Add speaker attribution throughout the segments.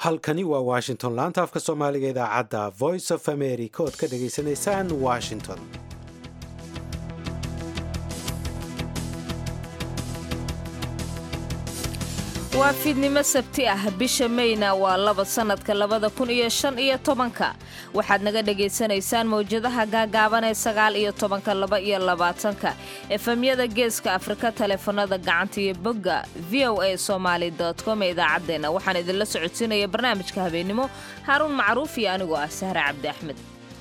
Speaker 1: halkani waa washington laanta afka soomaaliga idaacadda voice of america ood ka dhagaysanaysaan washington
Speaker 2: waa fiidnimo sabti ah bisha mayna waa laba sannadka labada kun iyo shan iyo tobanka waxaad naga dhagaysanaysaan mawjadaha gaagaaban ee sagaal iyo tobanka laba iyo labaatanka efemyada geeska afrika taleefanada gacanta iyo bogga v o a somaali com ee idaacaddeenna waxaan idinla socodsiinaya barnaamijka habeennimo haaruun macruuf iyo anigoo ah sahre cabdi axmed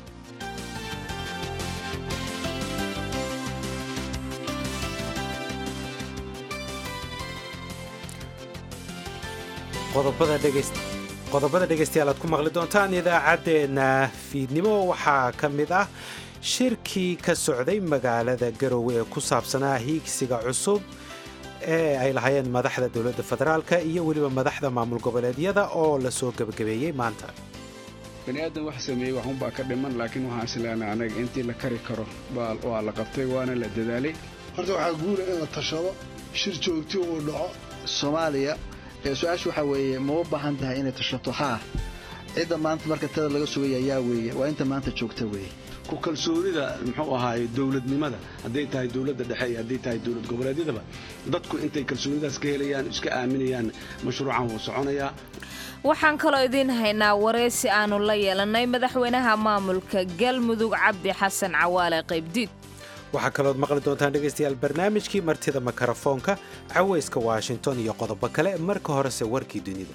Speaker 1: qodobada dhegaystayaal aad ku maqli doontaan idaacaddeenna fiidnimo waxaa ka mid ah shirkii ka socday magaalada garowe ee ku saabsanaa hiigsiga cusub ee ay lahaayeen madaxda dowladda federaalka iyo weliba madaxda maamul goboleedyada oo la soo gebagabeeyey maanta
Speaker 3: bani aadan wax sameeyey waxunbaa ka dhiman laakiin waxaan isleenahay anaga intii la kari karo waa la qabtay waana la dadaalay
Speaker 4: horta waxaa guula in la tashado shir joogti uu dhaco
Speaker 5: soomaaliya su-aasha waxaa weeye ma u baahan tahay inay tashato haa cidda maanta marka tada laga sugaya ayaa weeye waa inta maanta joogta weeye
Speaker 6: ku kalsoonida muxuu ahaaye dowladnimada hadday tahay dowladda dhexe iyo hadday tahay dowlad goboleedyadaba dadku intay kalsoonidaas ka helayaan iska aaminayaan mashruucan wuu soconayaa
Speaker 2: waxaan kaloo idiin haynaa wareysi aanu la yeelannay madaxweynaha maamulka galmudug cabdi xasan cawaale qaybdiid
Speaker 1: waxaa kalood maqli doontaan dhegaystayaal barnaamijkii martida makarafoonka cawayska washington iyo qodobo kale marka horese warkii dunida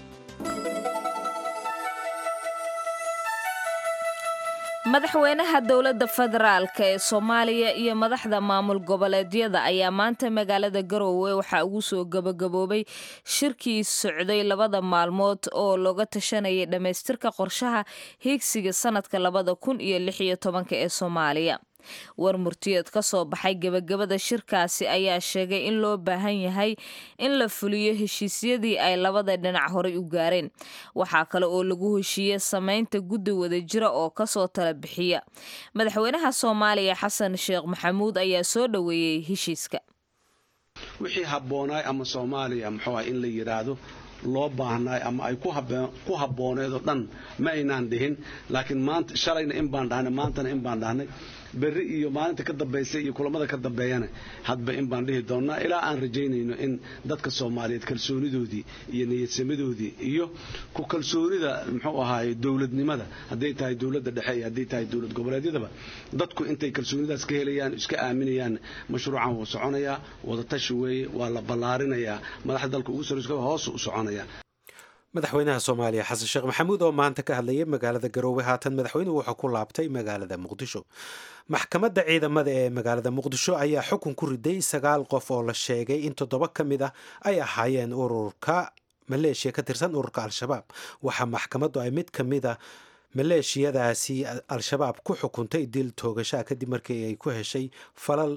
Speaker 2: madaxweynaha dowladda federaalk ee soomaaliya iyo madaxda maamul goboleedyada ayaa maanta magaalada garoowe waxaa ugu soo gabagaboobay shirkii socday labada maalmood oo looga tashanayay dhammaystirka qorshaha hiigsiga sanadka labada kun iyo lix iyo tobanka ee soomaaliya war murtiyeed ka soo baxay gebagabada shirkaasi ayaa sheegay in loo baahan yahay in la fuliyo heshiisyadii ay labada dhinac horay u gaareen waxaa kale oo lagu heshiiyey samaynta guddi wadajira oo kasoo tala bixiya madaxweynaha soomaaliya xasan sheekh maxamuud ayaa soo dhoweeyey heshiiska
Speaker 6: wixii habboonaay ama soomaaliya muxuu ah in la yidhaahdo loo baahnaay ama ay ku habbooneed oo dhan ma aynaan dhihin laakiin maanta shalayna in baan dhahnay maantana in baan dhahnay berri iyo maalinta ka dambaysa iyo kulamada ka dambeeyana hadba in baan dhihi doonnaa ilaa aan rajaynayno in dadka soomaaliyeed kalsoonidoodii iyo niyadsamadoodii iyo ku kalsoonida muxuu ahaaye dowladnimada hadday tahay dowladda dhexe iyo hadday tahay dowlad goboleedyadaba dadku intay kalsoonidaas ka helayaan iska aaminayaan mashruucan wuu soconayaa wadatashi weeye waa la ballaarinayaa madaxda dalka ugu sarreyska hoos u soconaya
Speaker 1: madaxweynaha soomaaliya xasan sheekh maxamuud oo maanta ka hadlayay magaalada garoowe haatan madaxweynuhu wuxuu ku laabtay magaalada muqdisho maxkamadda ciidamada ee magaalada muqdisho ayaa xukun ku riday sagaal qof oo la sheegay in toddoba ka mid ah ay ahaayeen ururka maleeshiya ka tirsan ururka al-shabaab waxaa maxkamaddu ay mid ka mid a maleeshiyadaasi al-shabaab ku xukuntay dil toogashaa kadib markii ay ku heshay falal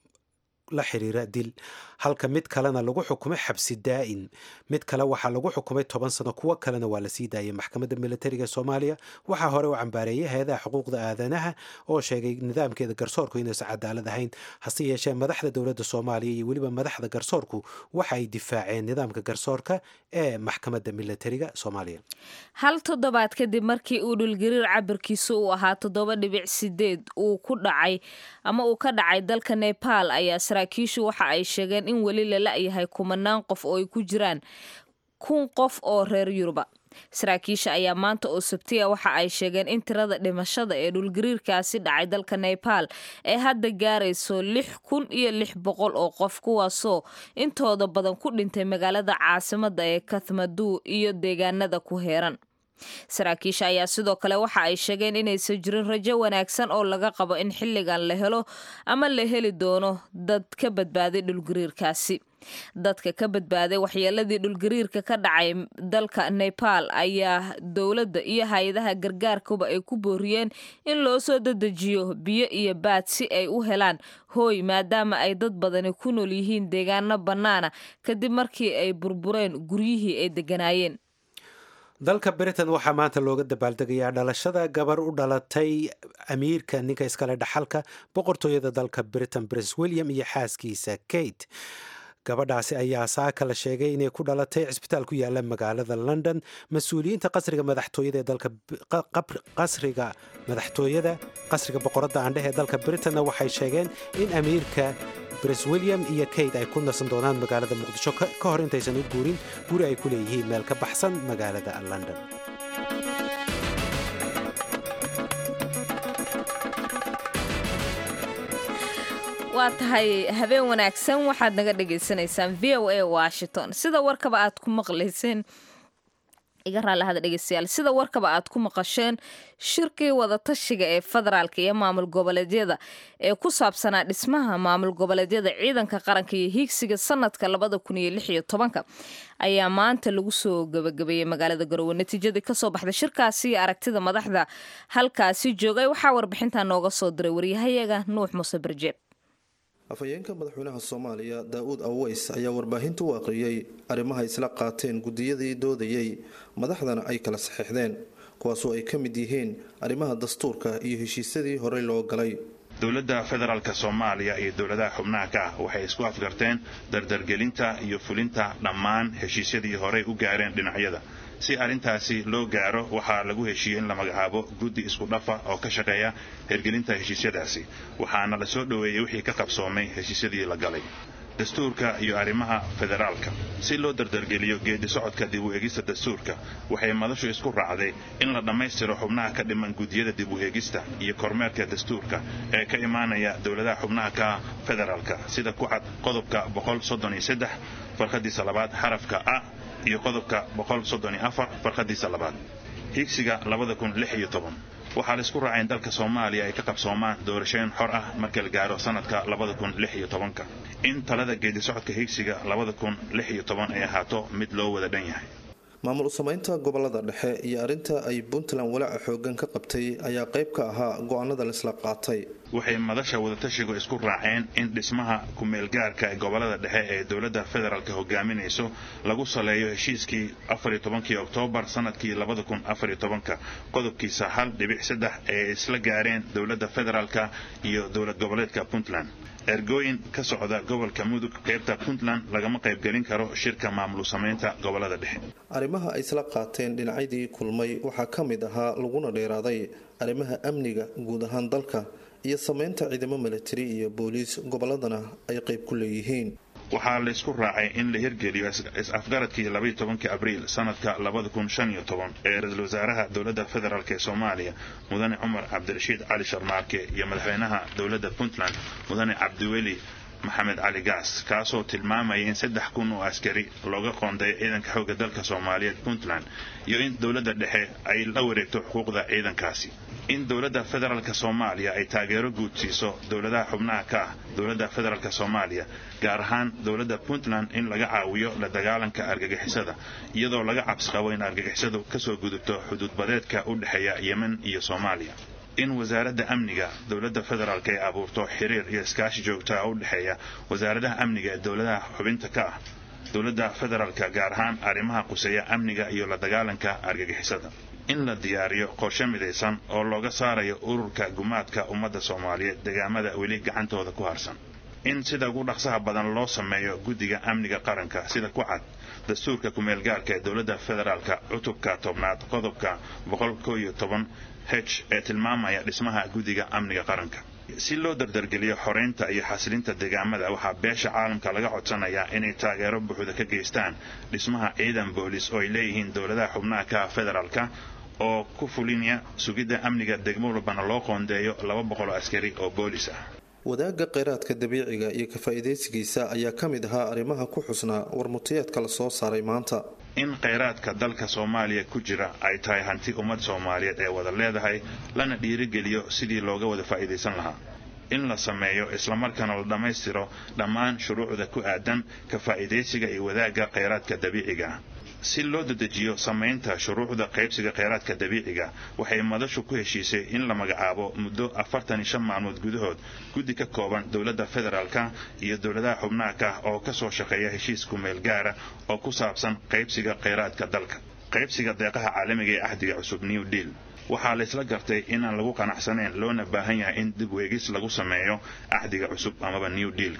Speaker 1: la xiriira dil halka mid kalena lagu xukumay xabsi daa'in mid kale waxaa lagu xukumay toban sano kuwo kalena waa la sii daayay maxkamadda militariga soomaaliya waxaa hore u cambaareeyay hay-adaha xuquuqda aadanaha oo sheegay nidaamkeeda garsoorku inaysan cadaalad ahayn hase yeeshee madaxda dowladda soomaaliya iyo weliba madaxda garsoorku waxa ay difaaceen nidaamka garsoorka ee maxkamadda militariga soomaaliya
Speaker 2: hal toddobaad kadib markii uu dhulgariir cabirkiisu uu ahaa toddoba dhibic sideed uu ku dhacay ama uu ka dhacay dalka nebaal ayaa saraakiishu waxa ay sheegeen in weli la la-yahay kumanaan qof oo ay ku jiraan kun qof oo reer yuruba saraakiisha ayaa maanta oo sabtiya waxa ay sheegeen in tirada dhimashada ee dhulgariirkaasi dhacay dalka nebaal ee hadda gaarayso lix kun iyo lix boqol oo qof kuwaasoo intooda badan ku dhintay magaalada caasimada ee kathmadu iyo deegaanada ku heeran saraakiisha ayaa sidoo kale waxa ay sheegeen inaysan jirin rajo wanaagsan oo laga qabo in xilligan la helo ama la heli doono dad ka badbaaday dhulgariirkaasi dadka ka badbaaday waxyeeladii dhulgariirka ka dhacay dalka nebaal ayaa dowladda iyo hay-adaha gargaarkuba ay ku booriyeen in loo soo dadejiyo biyo iyo baad si ay u helaan hooy maadaama ay dad badani ku nool yihiin deegaano bannaana kadib markii ay burbureen guryihii ay degganaayeen
Speaker 1: dalka britain waxaa maanta looga dabaaldegayaa dhalashada gabar u dhalatay amiirka ninka iskale dhaxalka boqortooyada dalka britain prince william iyo xaaskiisa kate gabadhaasi ayaa saaka la sheegay inay ku dhalatay cisbitaal ku yaala magaalada london mas-uuliyiinta qasriga madaxtooyada ee dalka qasriga madaxtooyada qasriga boqoradda aandheh ee dalka britanna waxay sheegeen in amiirka bres william iyo kate ay ku nasan doonaan magaalada muqdisho ka hor intaysan u guurin guri ay ku leeyihiin meel ka baxsan magaalada london
Speaker 2: waa tahay habeen wanaagsan waxaad naga dhagaysanaysaan v o a washington sida warkaba aad ku maqlayseen iga raallahada dhegeystayaal sida warkaba aad ku maqasheen shirkii wadatashiga ee federaalka iyo maamul goboleedyada ee ku saabsanaa dhismaha maamul goboleedyada ciidanka qaranka iyo hiigsiga sanadka labada kun iyo lix iyo tobanka ayaa maanta lagu soo gabagabeeyey magaalada garowe natiijadii kasoo baxday shirkaasi iyo aragtida madaxda halkaasi joogay waxaa warbixintaa nooga soo diray waryahayaga nuux muuse barjeeb
Speaker 7: afhayeenka madaxweynaha soomaaliya daa-uud aweys ayaa warbaahinta u aqriyey arrimaha isla qaateen guddiyadii doodayey madaxdana ay kala saxiixdeen kuwaasoo ay ka mid yihiin arrimaha dastuurka iyo heshiisyadii horey loo galay
Speaker 8: dowladda federaalk soomaaliya iyo dowladaha xubnaha ka ah waxay isku afgarteen dardargelinta iyo fulinta dhammaan heshiisyadii horey u gaareen dhinacyada si arrintaasi loo gaaro waxaa lagu heshiiyey in la magacaabo guddi isku dhafa oo ka shaqeeya hergelinta heshiisyadaasi waxaana la soo dhoweeyey wixii ka qabsoomay heshiisyadii la galay dastuurka iyo arrimaha federaalka si loo dardargeliyo geedi socodka dib u eegista dastuurka waxay madashu isku raacday in la dhammaystiro xubnaha ka dhiman guddiyada dib u eegista iyo kormeerka dastuurka ee ka imaanaya dowladaha xubnaha ka federaalka sida ku cad qodobka farqadiisa labaad xarafka a iyo qodobka farqadiisa labaad hiigsiga waxaa la isku raacay in dalka soomaaliya ay ka qabsoomaan doorashooyin xor ah marka la gaaro sanadka in talada geedi socodka hiigsiga ay ahaato mid loo wada dhan yahay
Speaker 7: maamul u samaynta gobolada dhexe iyo arrinta ay puntland walaaca xoogan ka qabtay ayaa qayb ka ahaa go-aanada laisla qaatay
Speaker 8: waxay madasha wadatashigu isku raaceen in dhismaha ku-meelgaarka ee gobolada dhexe ee dowladda federaalk hogaaminayso lagu saleeyo heshiiskii afartobankii oktoobar sanadkii labadakunafariyotobanka qodobkiisa hal dhibic saddex ee isla gaareen dowladda federaalka iyo dowlad goboleedka puntland ergooyin ka socda gobolka mudug qaybta puntland lagama qaybgelin karo shirka maamul samaynta gobolada dhexe
Speaker 7: arrimaha ay isla qaateen dhinacyadii kulmay waxaa ka mid ahaa laguna dheeraaday arrimaha amniga guud ahaan dalka iyo samaynta ciidamo milatari iyo booliis goboladana ay qayb ku leeyihiin
Speaker 8: waxaa la isku raacay in la hirgeliyo is-afgaradkii labaiyo tobankii abriil sanadka labada kun shan iyo toban ee ra-iisul wasaaraha dowladda federaalk ee soomaaliya mudane cumar cabdirashiid cali sharmaarke iyo madaxweynaha dowladda puntland mudane cabdiweli maxamed cali gaas kaasoo tilmaamaya in saddex kun oo askari looga qoonday ciidanka xoogga dalka soomaaliyeed puntland iyo in dowladda dhexe ay la wareegto xuquuqda ciidankaasi in dowladda federaalk soomaaliya ay taageero guud siiso dowladaha xubnaha ka ah dowladda federaalk soomaaliya gaar ahaan dowladda puntland in laga caawiyo la dagaalanka argagixisada iyadoo laga cabsi qabo in argagixisadu kasoo gudubto xuduudbadeedka u dhexeeya yemen iyo soomaaliya in wasaaradda amniga dowladda federaalk ay abuurto xiriir iyo iskaashi joogtaa u dhexeeya wasaaradaha amniga ee dowladaha xubinta ka ah dowladda federaalk gaar ahaan arrimaha quseeya amniga iyo la dagaalanka argagixisada in la diyaariyo qorshe midaysan oo looga saarayo ururka gumaadka ummadda soomaaliyeed deegaamada weli gacantooda ku harsan in sida ugu dhaqsaha badan loo sameeyo guddiga amniga qaranka sida ku cad dastuurka ku-meelgaarka ee dowladda federaalka cutubka tobnaad qodobka h ee tilmaamaya dhismaha guddiga amniga qaranka si loo dardargeliyo xoreynta iyo xasilinta deegaamada waxaa beesha caalamka laga codsanayaa inay taageero buuxda ka geystaan dhismaha ciidan boolis oo ay leeyihiin dowladaha xubnaha ka federaalka oo ku fulinaya sugidda amniga degmo walbana loo qoondeeyo laba boqol oo askari oo boolis ah
Speaker 7: wadaagga kheyraadka dabiiciga iyo ka-faa'iidaysigiisa ayaa ka mid ahaa arrimaha ku xusnaa warmutiyeedka la soo saaray maanta
Speaker 8: in kheyraadka dalka soomaaliya ku jira ay tahay hanti ummad soomaaliyeed ee wada leedahay lana dhiirigeliyo sidii looga wada faa'iidaysan lahaa in la sameeyo islamarkaana la dhammaystiro dhammaan shuruucda ku aadan ka faa'iidaysiga iyo wadaagga kheyraadka dabiiciga ah si loo dedejiyo samaynta shuruucda qaybsiga kheyraadka dabiiciga waxay madashu ku heshiisay in la magacaabo muddo afartan iyo shan maalmood gudahood guddi ka kooban dowladda federaalka iyo dowladaha xubnaha ka ah oo kasoo shaqeeya heshiis ku-meel gaara oo ku saabsan qaybsiga kheyraadka dalka qaybsiga deeqaha caalamiga ee ahdiga cusub new deal waxaa la isla gartay inaan lagu qanacsanayn loona baahan yahay in dib weegis lagu sameeyo ahdiga cusub amaba new dealka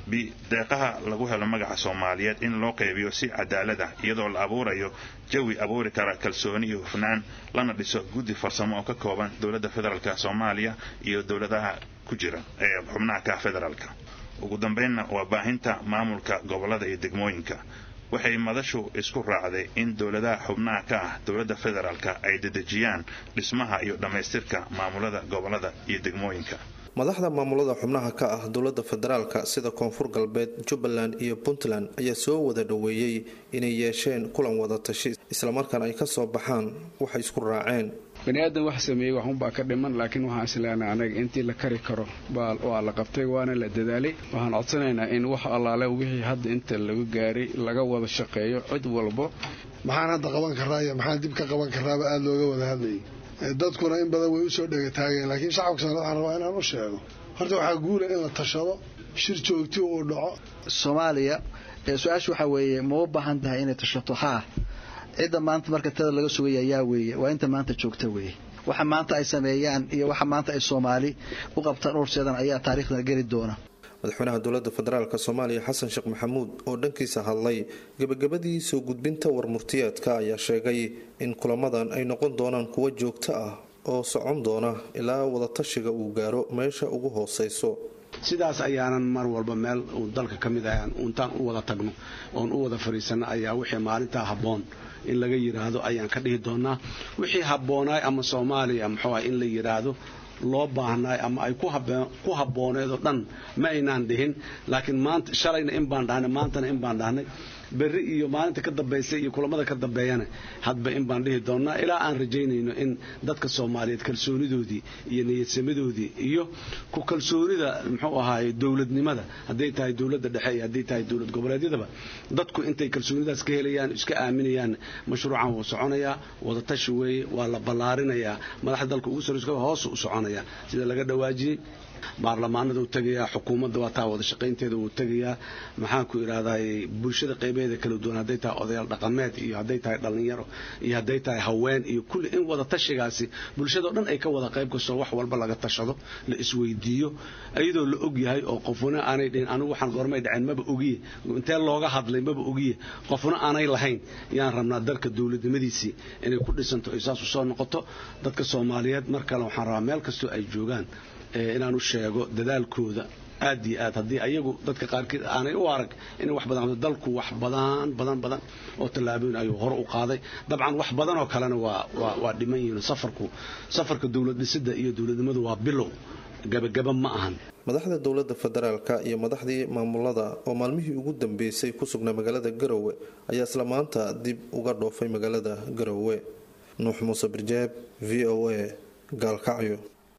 Speaker 8: b deeqaha lagu helo magaca soomaaliyeed in loo qaybiyo si cadaalad ah iyadoo la abuurayo jawi abuuri kara kalsooni iyo hufnaan lana dhiso guddi farsamo oo ka kooban dowladda federaalk soomaaliya iyo dowladaha ku jira ee xubnaha ka federaalka ugu dambaynna waa baahinta maamulka gobolada iyo degmooyinka waxay madashu isku raacday in dowladaha xubnaha ka ah dowladda federaalka ay dedejiyaan dhismaha iyo dhammaystirka maamulada gobolada iyo degmooyinka
Speaker 7: madaxda maamulada xubnaha ka ah dowladda federaalka sida koonfur galbeed jubbaland iyo puntland ayaa soo wada dhoweeyey inay yeesheen kulan wada tashi islamarkaana ay ka soo baxaan waxay isku raaceen
Speaker 3: bani aadan wax sameeyey waxunbaa ka dhiman laakiin waxaan isleenahay anaga intii la kari karo waa la qabtay waana la dadaalay waxaan codsanaynaa in wax allaale wixii hadda inta lagu gaaray laga wada shaqeeyo cid walbo
Speaker 4: maxaan hadda qaban karaa iyo maxaan dib ka qaban karaaba aada looga wada hadlayay dadkuna in badan way usoo dhegataageen laakiin shacabka soomaalid waxaan rabaa inaan u sheego horta waxaa guula in la tashado shir joogti uu dhaco
Speaker 5: soomaaliya su-aasha waxaa weeye ma u baahan tahay inay tashato haa cidda maanta marka tada laga sugaya yaa weeye waa inta maanta joogta weeye waxa maanta ay sameeyaan iyo waxa maanta ay soomaali u qabtaan ururseedan ayaa taariikhda geli doona
Speaker 7: madaxweynaha dowladda federaalk soomaaliya xasan sheekh maxamuud oo dhankiisa hadlay gebagabadii soo gudbinta warmurtiyeedka ayaa sheegay in kulamadan ay noqon doonaan kuwo joogto ah oo socon doona ilaa wadatashiga uu gaaro meesha ugu hooseyso
Speaker 6: sidaas ayaanan mar walba meel uu dalka ka mid ah intaan u wada tagno oon u wada fadhiisano ayaa wixii maalintaa habboon in laga yidhaahdo ayaan ka dhihi doonaa wixii habboonaay ama soomaaliya muxuu ah in la yidhaahdo loo baahnaay ama ay ku habbooneed oo dhan ma aynaan dhihin laakiin maanta shalayna in baan dhahnay maantana in baan dhahnay berri iyo maalinta ka dambaysa iyo kulamada ka dambeeyana hadba in baan dhihi doonnaa ilaa aan rajaynayno in dadka soomaaliyeed kalsoonidoodii iyo niyadsamadoodii iyo ku kalsoonida muxuu ahaaye dowladnimada hadday tahay dowladda dhexe iyo hadday tahay dowlad goboleedyadaba dadku intay kalsoonidaas ka helayaan iska aaminayaan mashruucan wuu soconayaa wadatashi weeye waa la ballaarinayaa madaxda dalka ugu sarreyska hoos u soconayaa sida laga dhawaajiyey baarlamaanada uu tegayaa xukuumadda waa taa wada shaqaynteeda wuu tegayaa maxaan ku idhahday bulshada qaybeeda kala duwan hadday tahay odayaal dhaqameed iyo hadday tahay dhallinyaro iyo hadday tahay haween iyo kulli in wada tashigaasi bulshadao dhan ay ka wada qayb kastoo wax walba laga tashado la isweydiiyo iyadoo la og yahay oo qofuna aanay dhihin anigu waxaan goormay dhaceen maba ogiye intee looga hadlay maba ogiye qofuna aanay lahayn yaan rabnaa dalka dowladnimadiisii inay ku dhisanto ay saas u soo noqoto dadka soomaaliyeed mar kale waxaan rabaa meel kastoo ay joogaan inaan u sheego dadaalkooda aad iyo aad haddii ayagu dadka qaarkiid aanay u arag inay wax badan dalku wax badan badan badan oo tallaabooyin ayuu hore u qaaday dabcan wax badan oo kalena waa waa waa dhiman yihiin safarku safarka dowlad dhisidda iyo dowladnimadu waa bilow gabagaba ma ahan
Speaker 7: madaxda dowladda federaalka iyo madaxdii maamulada oo maalmihii ugu dambeysay ku sugnaa magaalada garowe ayaa isla maanta dib uga dhoofay magaalada garowe nuux muuse birjeeb v o a gaalkacyo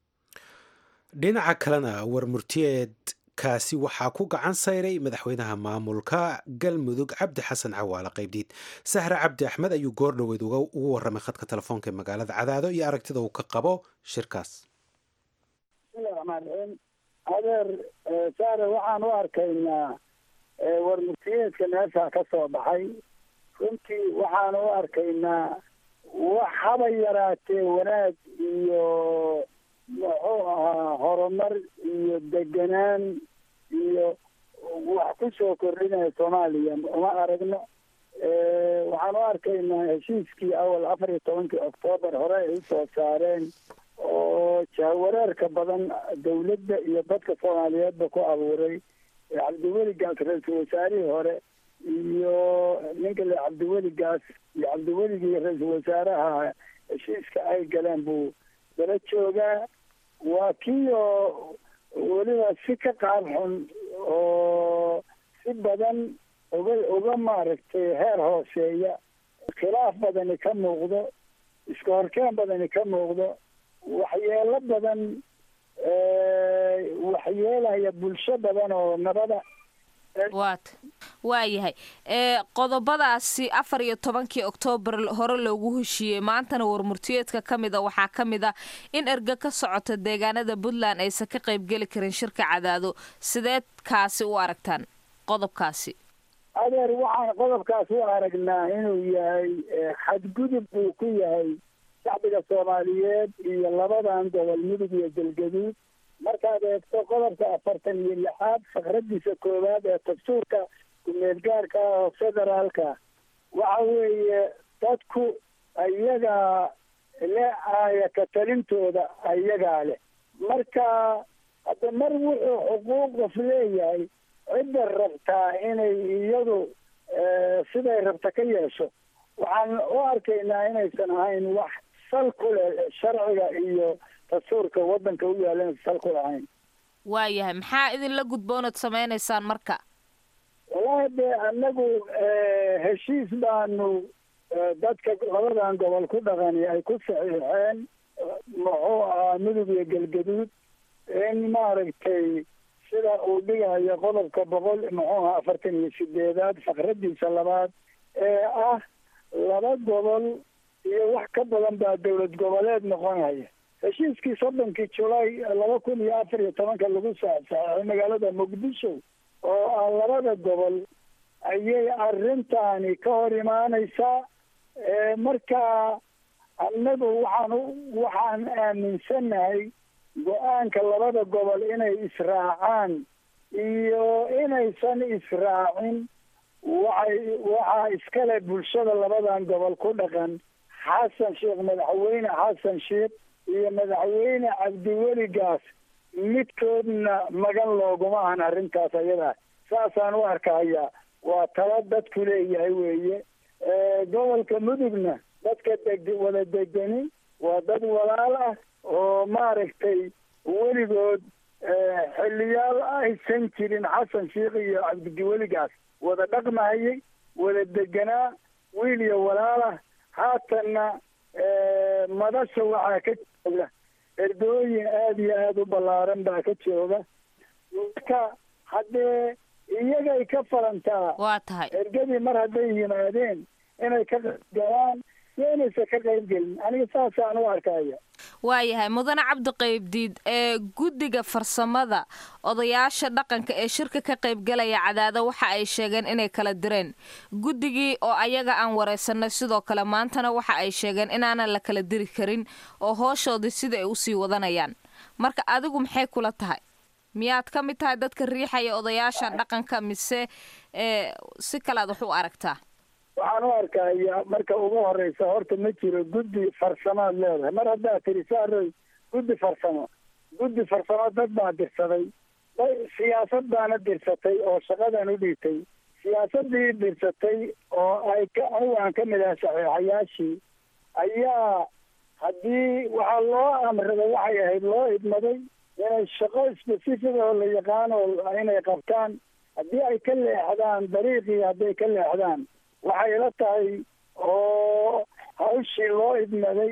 Speaker 1: dhinaca kalena warmurtiyeedkaasi waxaa ku gacan sayray madaxweynaha maamulka galmudug cabdi xasan cawaale qaybdiid sahre cabdi axmed ayuu goor dhoweed ugu waramay khadka telefoonka ee magaalada cadaado iyo aragtida uu ka qabo shirkaas
Speaker 9: bismillahi raxmaan raxiim adeer saare waxaan u arkaynaa warmurtiyeedka meesha ka soo baxay runtii waxaan u arkaynaa wax haba yaraatee wanaag iyo muxuu ahaa horumar iyo deganaan iyo wax ku soo kordhinaya soomaaliya uma aragno waxaan u arkaynaa heshiiskii awal afar iyo tobankii oktoobar hore ay usoo saareen oo jahwareerka badan dawladda iyo dadka soomaaliyeedba ku abuuray cabdiweli gaas ra-iisul wasaarihii hore iyo ninka le cabdiweli gaas iyo cabdiweligii ra-iisul wasaaraha heshiiska ay galeen buu dala joogaa waa kii oo weliba si ka qaab xun oo si badan uga uga maaragtay heer hooseeya khilaaf badani ka muuqdo iska horkeen badani ka muuqdo waxyeelo badan waxyeelaya bulsho badan oo nabada
Speaker 2: waat waayahay qodobadaasi afar iyo tobankii oktoobar hore loogu heshiiyey maantana warmurtiyeedka ka mid a waxaa ka mid ah in erga ka socota deegaanada puntland aysan ka qaybgeli karin shirka cadaado sideed kaasi u aragtaan qodobkaasi
Speaker 9: adeer waxaan qodobkaas u aragnaa inuu yahay xadgudub uu ku yahay shacbiga soomaaliyeed iyo labadan gobol mudug iyo galgaduud markaad eegto qodobka afartan iyo lixaad fakradiisa koowaad ee dastuurka kumeel gaarka ah oo federaalka waxa weeye dadku ayagaa le aaya ka talintooda ayagaa leh marka hadda mar wuxuu xuquuq qof leeyahay cidda rabtaa inay iyadu siday rabta ka yeesho waxaan u arkaynaa inaysan ahayn wax sal ku leh sharciga iyo dastuurka waddanka u yaalla inaysan sal ku lahayn
Speaker 2: waayahay maxaa idinla gudboonad samaynaysaan marka
Speaker 9: wallahi de annagu heshiis baanu dadka labadan gobol ku dhaqani ay ku saxiixeen muxuu ahaa mudug iyo galgaduud in maaragtay sida uu dhigayo qodobka boqol muxuu ahaa afartan iyo sideedaad fakradiisa labaad ee ah laba gobol iyo wax ka badan baa dowlad goboleed noqonaya heshiiskii soddonkii julaay laba kun iyo afar iyo tobanka lagu saxsaxay magaalada muqdisho oo ah labada gobol ayay arrintaani ka hor imaaneysaa marka annagu waxaan waxaan aaminsannahay go-aanka labada gobol inay israacaan iyo inaysan israacin waxay waxaa iskale bulshada labadan gobol ku dhaqan xasan sheekh madaxweyne xasan sheekh iyo madaxweyne cabdiweli gaas midkoodna magan looguma ahan arrintaas ayadaa saasaan u arkaya waa talo dadku leeyahay weeye gobolka mudugna dadka deg wada degani waa dad walaal ah oo maaragtay weligood xiliyaal aysan jirin xasan sheekh iyo cabdiweligaas wada dhaqmahayay wada deganaa wiil iyo walaal ah haatanna madasha waxaa ka jooga erdooyin aada iyo aada u ballaaran baa ka jooga marka haddee iyagay ka falantaa
Speaker 2: waa tahay
Speaker 9: ergadii mar hadday yimaadeen inay ka qaybgalaan iyo inaysan ka qayb gelin aniga saasaan u arkaya
Speaker 2: waayahay mudane cabdi qaybdiid ee guddiga farsamada odayaasha dhaqanka ee shirka ka qaybgalaya cadaado waxa ay sheegeen inay kala direen guddigii oo ayaga aan wareysanay sidoo kale maantana waxa ay sheegeen inaanan la kala diri karin oo hooshoodii sida ay usii wadanayaan marka adigu maxay kula tahay miyaad ka mid tahay dadka riixaya odayaasha dhaqanka mise si kalead wax u aragtaa
Speaker 9: waxaan u arkaya marka ugu horeysa horta ma jiro guddi farsamaad leedahay mar haddaad tiri saaroy guddi farsamo guddi farsamo dad baa dirsaday siyaasad baana dirsatay oo shaqadan u dhiibtay siyaasadii dirsatay oo ay ka anigu aan ka mid ahay saxiixayaashii ayaa haddii waxaa loo amrada waxay ahayd loo idmaday inay shaqo specific oo la yaqaano inay qabtaan haddii ay ka leexdaan dariiqii hadday ka leexdaan waxay la tahay oo hawshii loo idmaday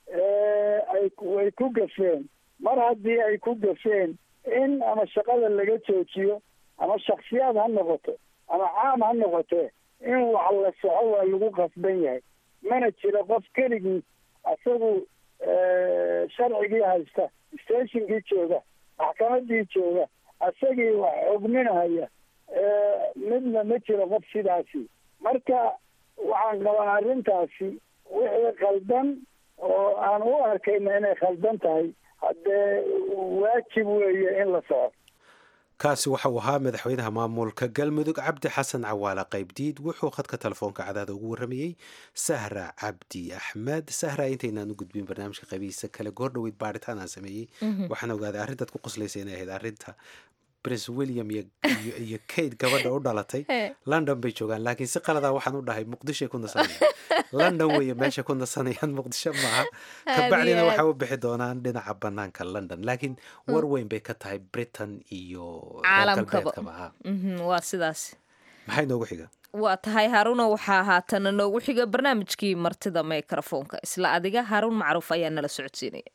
Speaker 9: ay way ku gafeen mar haddii ay ku gafeen in ama shaqada laga joojiyo ama shaksiyaad ha noqoto ama caam ha noqotee in wax la soco waa lagu qasban yahay mana jiro qof keligii isagu sharcigii haysta stationkii jooga maxkamadii jooga isagii wax xogminahaya midna ma jiro qof sidaasi marka waxaan qabaa arrintaasi wixii khaldan oo aan u arkayna inay khaldan tahay haddee waajib weeye in la soco
Speaker 1: kaasi waxauu ahaa madaxweynaha maamulka galmudug cabdi xasan cawaale qaybdiid wuxuu khadka telefoonka cadaada ugu warramayey sahra cabdi axmed sahra intaynaan u gudbin barnaamijka qaybihiisa kale goor dhaweyd baaritaan aan sameeyey waxaan ogaaday arrintaad ku qoslaysa inay ahayd arrinta prince william iyo kate gabadha u dhalatay london bay joogaan laakiin si qaladaa waxaan u dhahay muqdishoay ku nasanayaan london weeye meesha ku nasanayaan muqdisho maaha kabacdina waxay u bixi doonaan dhinaca banaanka london laakiin war weyn bay ka tahay britain iyo
Speaker 2: caalamkaba waa sidaas
Speaker 1: maxay noogu xiga
Speaker 2: waa tahay haaruna waxaa haatana noogu xiga barnaamijkii martida microfoonka isla adiga haaruun macruuf ayaa nala socodsiinaya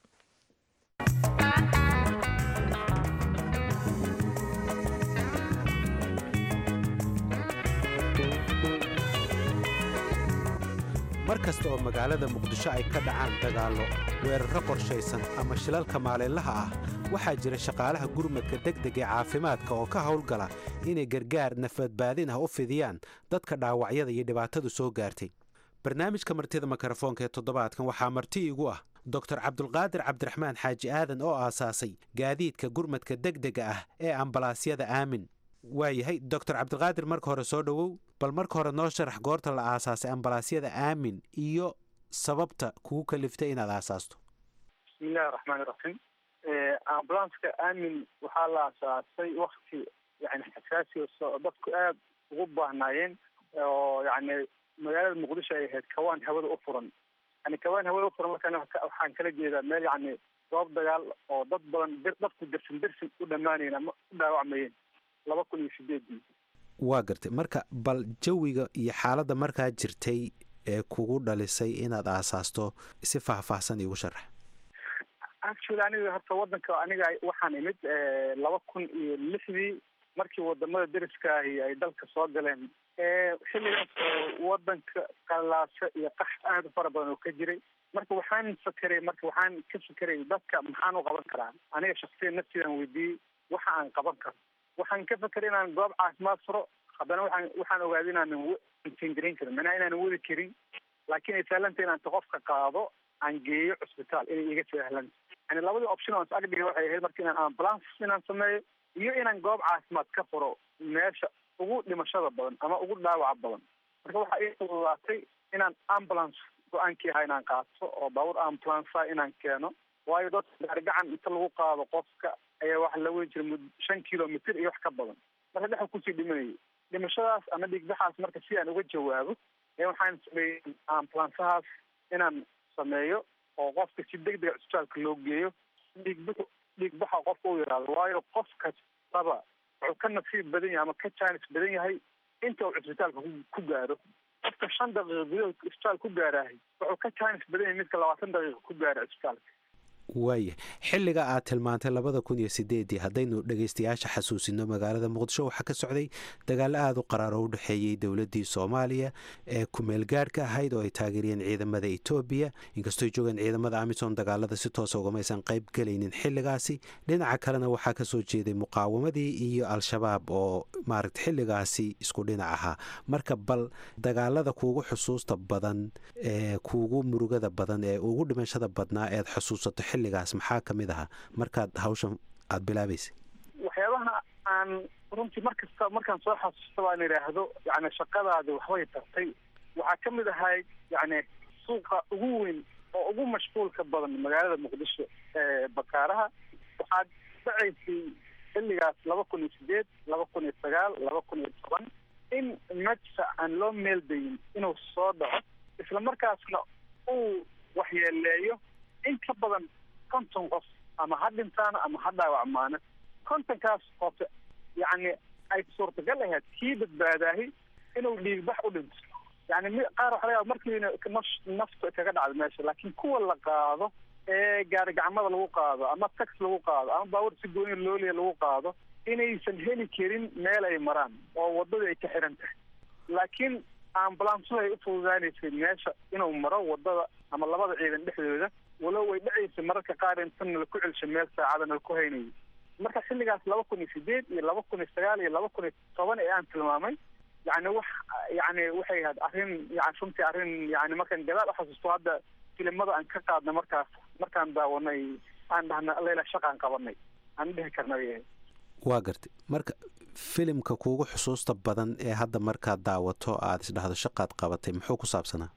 Speaker 1: mar kasta oo magaalada muqdisho ay ka dhacaan dagaallo weerarro qorshaysan ama shilalka maalinlaha ah waxaa jira shaqaalaha gurmadka degdeg ee caafimaadka oo ka howlgala inay gargaar nafadbaadin ah u fidiyaan dadka dhaawacyada iyo dhibaatadu soo gaartay barnaamijka martida mikrofoonka ee toddobaadkan waxaa marti igu ah doctor cabdulqaadir cabdiraxmaan xaaji aadan oo aasaasay gaadiidka gurmadka degdega ah ee ambalaasyada aamin waayahay doctor cabdilqaadir marka hore soo dhowow bal marka hore noo sharax goorta la aasaasay ambalaasyada aamin iyo sababta kugu kaliftay inaad aasaasto
Speaker 10: bismillahi raxmaani raxiim ambulanska aamin waxaa la aasaasay wakti yani xasaasi oo dadku aada ugu baahnaayeen oo yani magaalada muqdisho ay ahayd kawaan hawada u furan yani kawaan hawada u furan markaan waxaan kala jeedaa meel yani goob dagaal oo dad badan dadku dersin dersin u dhammaanayeen ama u dhaawacmayeen laba kun iyo sideedii
Speaker 1: waa gartay marka bal jawiga iyo xaaladda markaa jirtay ee kugu dhalisay inaad aasaasto si faahfaahsan iigu sharax
Speaker 10: actually aniga horta wadanka aniga waxaan imid laba kun iyo lixdii markii wadamada deriskaahi ay dalka soo galeen xilligaas oo wadanka qalaasho iyo qax aada u fara badan oo ka jiray marka waxaan fakeray marka waxaan ka fakeray dadka maxaan u qaban karaa aniga shaksiyan naftiidaan weydiiyey waxa aan qaban karo waxaan ka fakeray inaan goob caafimaad furo haddana waxaan waxaan ogaaday inaanan intingarin karin manaa inaanan wadi karin laakiin ay sahlanta inaan qofka qaado aan geeyo cusbitaal inay iga sahlanta yani labadii option oo is agdhiga waxay ahayd marka inaan ambulance inaan sameeyo iyo inaan goob caafimaad ka furo meesha ugu dhimashada badan ama ugu dhaawaca badan marka waxaa ii fududaatay inaan ambulance go-aankii ahaa inaan qaato oo baabuur ambulancea inaan keeno waayo dadka gaarigacan inta lagu qaado qofka ayaa waxa la weyn jiray mud shan kilomitr iyo wax ka badan marka dhexa kusii dhimanayay dhimashadaas ama dhiigbaxaas marka si aan uga jawaabo ee waxaan sameeyey ambulancehaas inaan sameeyo oo qofka si deg dega cusbitaalka loo geeyo dhiigbaxu dhiigbaxa qofka u yaraado waayo qof kastaba wuxuu ka nasiib badan yahay ama ka jaanis badan yahay inta uu cusbitaalka ku gaaro qofka shan daqiiqa gudahood cusbitaal ku gaaraahay wuxuu ka jaanis badan yahay midka labaatan daqiiqa ku gaara cusbitaalka
Speaker 1: waaya xilliga aad tilmaantay labada kun iyo sideedii haddaynu dhegaystayaasha xasuusino magaalada muqdisho waxaa ka socday dagaalo aada u qaraar oo u dhexeeyey dowladdii soomaaliya ee kumeelgaadhka ahayd oo ay taageeriyeen ciidamada etoobiya inkastoo ay joogeen ciidamada amisom dagaalada si toosa ugamaysan qayb gelaynin xilligaasi dhinaca kalena waxaa ka soo jeeday muqaawamadii iyo al-shabaab oo maaragta xilligaasi isku dhinac ahaa marka bal dagaalada kuugu xusuusta badan ee kuugu murugada badan ee ugu dhimashada badnaa eed xusuusato xilligaas maxaa ka mid ahaa markaad hawshan aada bilaabaysay
Speaker 10: waxyaabaha aan runtii mar kasta markaan soo xasuusta baan idhaahdo yani shaqadaadi waxbay tartay waxaa ka mid ahay yani suuqa ugu weyn oo ugu mashquulka badan magaalada muqdisho ee bakaaraha waxaad dhacaysay xilligaas laba kun iyo sideed laba kun iyo sagaal laba kun iyo toban in madsa aan loo meeldayin inuu soo dhaco isla markaasna uu waxyeeleeyo in ka badan konton qof ama ha dhintaana ama ha dhaawacmaana kontonkaas qof yacni ay suurtagal ahayd kii badbaadaahi inuu dhiigbax u dhinto yani mi qaar waxa laga yaaba markiina nafta kaga dhacdo meesha laakiin kuwa la qaado ee gaari gacmada lagu qaado ama tax lagu qaado ama baabuur si gooni looliya lagu qaado inaysan heli karin meel ay maraan oo wadadii ay ka xiran tahay laakiin ambulansuhu ay u fududaanaysay meesha inuu maro wadada ama labada ciidan dhexdooda walow ay dhacaysay mararka qaar intan la ku celsho meel saacadana ku haynayay marka xilligaas laba kun iyo sideed iyo laba kun iyo sagaal iyo laba kun iyo toban ee aan tilmaamay yani wax yani waxay ahayd arrin yani runtii arrin yani markaan gadaal uxasuusto hadda filimada aan ka qaadnay markaas markaan daawanay aan dhahna layla shaqaan qabanay aan dhihi karnay
Speaker 1: waa gartay marka filimka kuugu xusuusta badan ee hadda markaad daawato aada isdhahdo shaqaad qabatay muxuu ku saabsanaa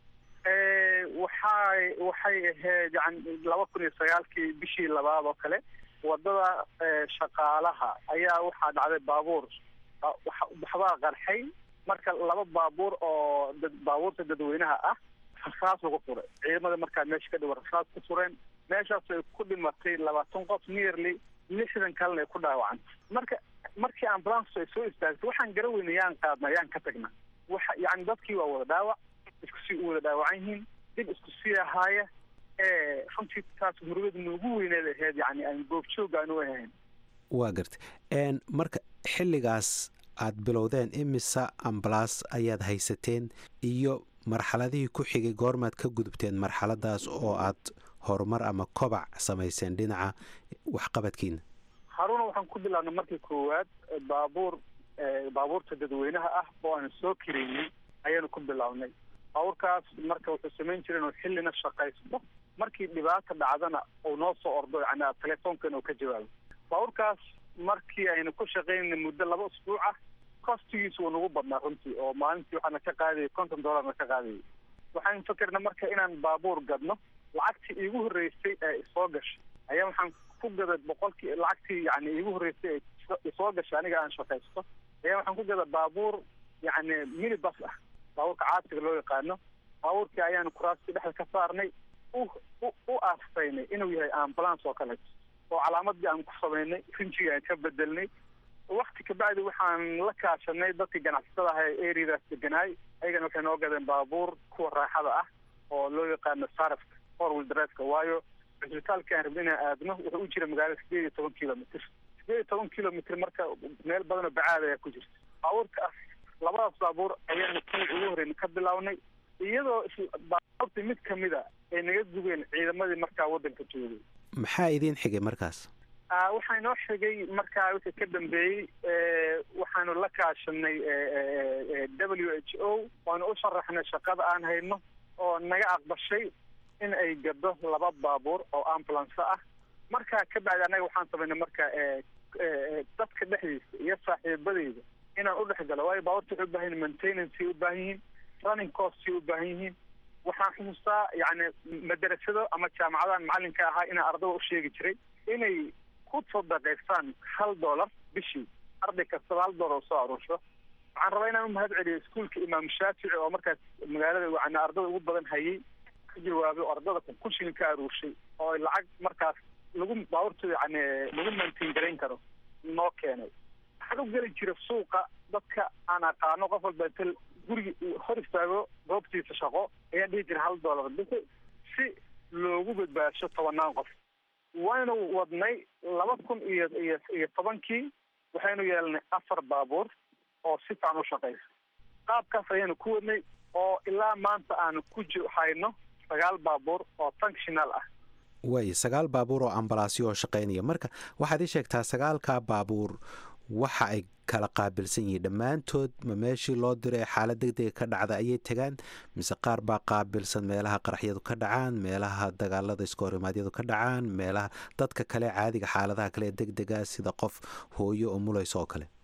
Speaker 10: waxay waxay ahayd yani laba kun iyo sagaalkii bishii labaad oo kale wadada shaqaalaha ayaa waxaa dhacday baabuur waxbaa qarxay marka laba baabuur oo dad baabuurta dadweynaha ah rasaas lagu furay ciidamada markaa meesha ka dhiwa rasaas ku fureen meeshaas ay ku dhimatay labaatan qof nearly lixdan kalena ay ku dhaawacantay marka markii ambulance ay soo istaagtay waxaan gara weyna yaan qaadna yaan ka tagna waxa yani dadkii waa wada dhaawac isku sii u wada dhaawacan yihiin dib isku sii ahaaya ee runtii taas murugada noogu weyneed ahayd yani aan goobjoog aan u ahayn
Speaker 1: waa gartay marka xilligaas aad bilowdeen imisa ambalaas ayaad haysateen iyo marxaladihii ku xigay goormaad ka gudubteen marxaladaas oo aad horumar ama kobac samayseen dhinaca waxqabadkiina
Speaker 10: haruna waxaan ku bilaabnay markii koowaad baabuur baabuurta dadweynaha ah oo aan soo kareynay ayaanu ku bilaabnay baabuurkaas marka wuxuu samayn jiray inuu xillina shaqaysto markii dhibaata dhacdana uu noo soo ordo yani telefoonkan uu ka jawaabo baabuurkaas markii aynu ku shaqaynayna muddo laba usbuuc ah kostigiisu wuu nagu badnaa runtii oo maalintii waxaana ka qaadayay konton dollarna ka qaadayay waxaan fakerna marka inaan baabuur gadno lacagtii iigu horreysay ee isoo gashay ayaa waxaan ku gaday boqolkii lacagtii yani iigu horreysay ee isoo gashay aniga aan shaqaysto ayaa waxaan ku gada baabuur yani minibus ah baabuurka caasiga loo yaqaano baabuurkii ayaanu kuraastii dhexda ka saarnay u u aastaynay inuu yahay ambulance oo kaleeto oo calaamadii aan ku samaynay rinjigii aan ka bedelnay wakti kabacdi waxaan la kaashanay dadkii ganacsatada aha ee areadaas deganaay ayagana waxay noo gadeen baabuur kuwa raaxada ah oo loo yaqaano sarafka forwil driveka waayo cisbitaalka aan rabna inaan aadno wuxuu u jira magaalada sideed iyo toban kilomitr sideed iyo toban kilomitr marka meel badan oo bacaad ayaa ku jirta baabuurkaas labadaas baabuur ayaanu kuwii ugu horeyna ka bilaabnay iyadoo baabuurtii mid kamida ay naga gubeen ciidamadii markaa waddanka joogay
Speaker 1: maxaa idiin xigay markaas
Speaker 10: waxaa inoo xigay markaa wixii ka dambeeyey waxaanu la kaashanay w h o waanu u sharaxnay shaqada aan hayno oo naga aqbashay in ay gado laba baabuur oo ambulance ah markaa ka bacdi annaga waxaan samaynay marka dadka dhexdiisa iyo saaxiibadeyda inaan u dhex galo waayo baabuurta waxay u baahan yihin maintenancey u baahan yihiin running costay u baahan yihiin waxaan xusuustaa yani madarasado ama jaamacadahan macalinka ahaa inaan ardada u sheegi jiray inay ku sadaqaystaan hal dollar bishii arday kastaba hal dollar oo soo aruursho waxaan rabaa inaan umahad celiyo iskuolka imaam shaafici oo markaas magaalada yani ardada ugu badan hayay ka jawaabay oo ardada kun shilin ka aruurshay oo lacag markaas lagu baabuurta yani lagu maintain garayn karo noo keenay waxaan u geli jira suuqa dadka aan aqaano qof walba inta gurigi hor istaago goobtiisa shaqo ayaan dhihi jira hal dollar bixi si loogu badbaadsho tobanaan qof waynu wadnay laba kun iyo iyo iyo tobankii waxaynu yeelnay afar baabuur oo si fican u shaqaysa qaabkaas ayaanu ku wadnay oo ilaa maanta aanu ku hayno sagaal baabuur oo functional ah
Speaker 1: way sagaal baabuur oo ambalaasyo oo shaqaynaya marka waxaad ii sheegtaa sagaalkaa baabuur waxa ay kala qaabilsan yihiin dhammaantood ma meeshii loo diray xaalad degdega ka dhacda ayay tegaan mise qaar baa qaabilsan meelaha qaraxyadu ka dhacaan meelaha dagaalada iskohorimaadyadu ka dhacaan meelaha dadka kale caadiga xaaladaha kale degdega sida qof hooyo oo mulayso oo kale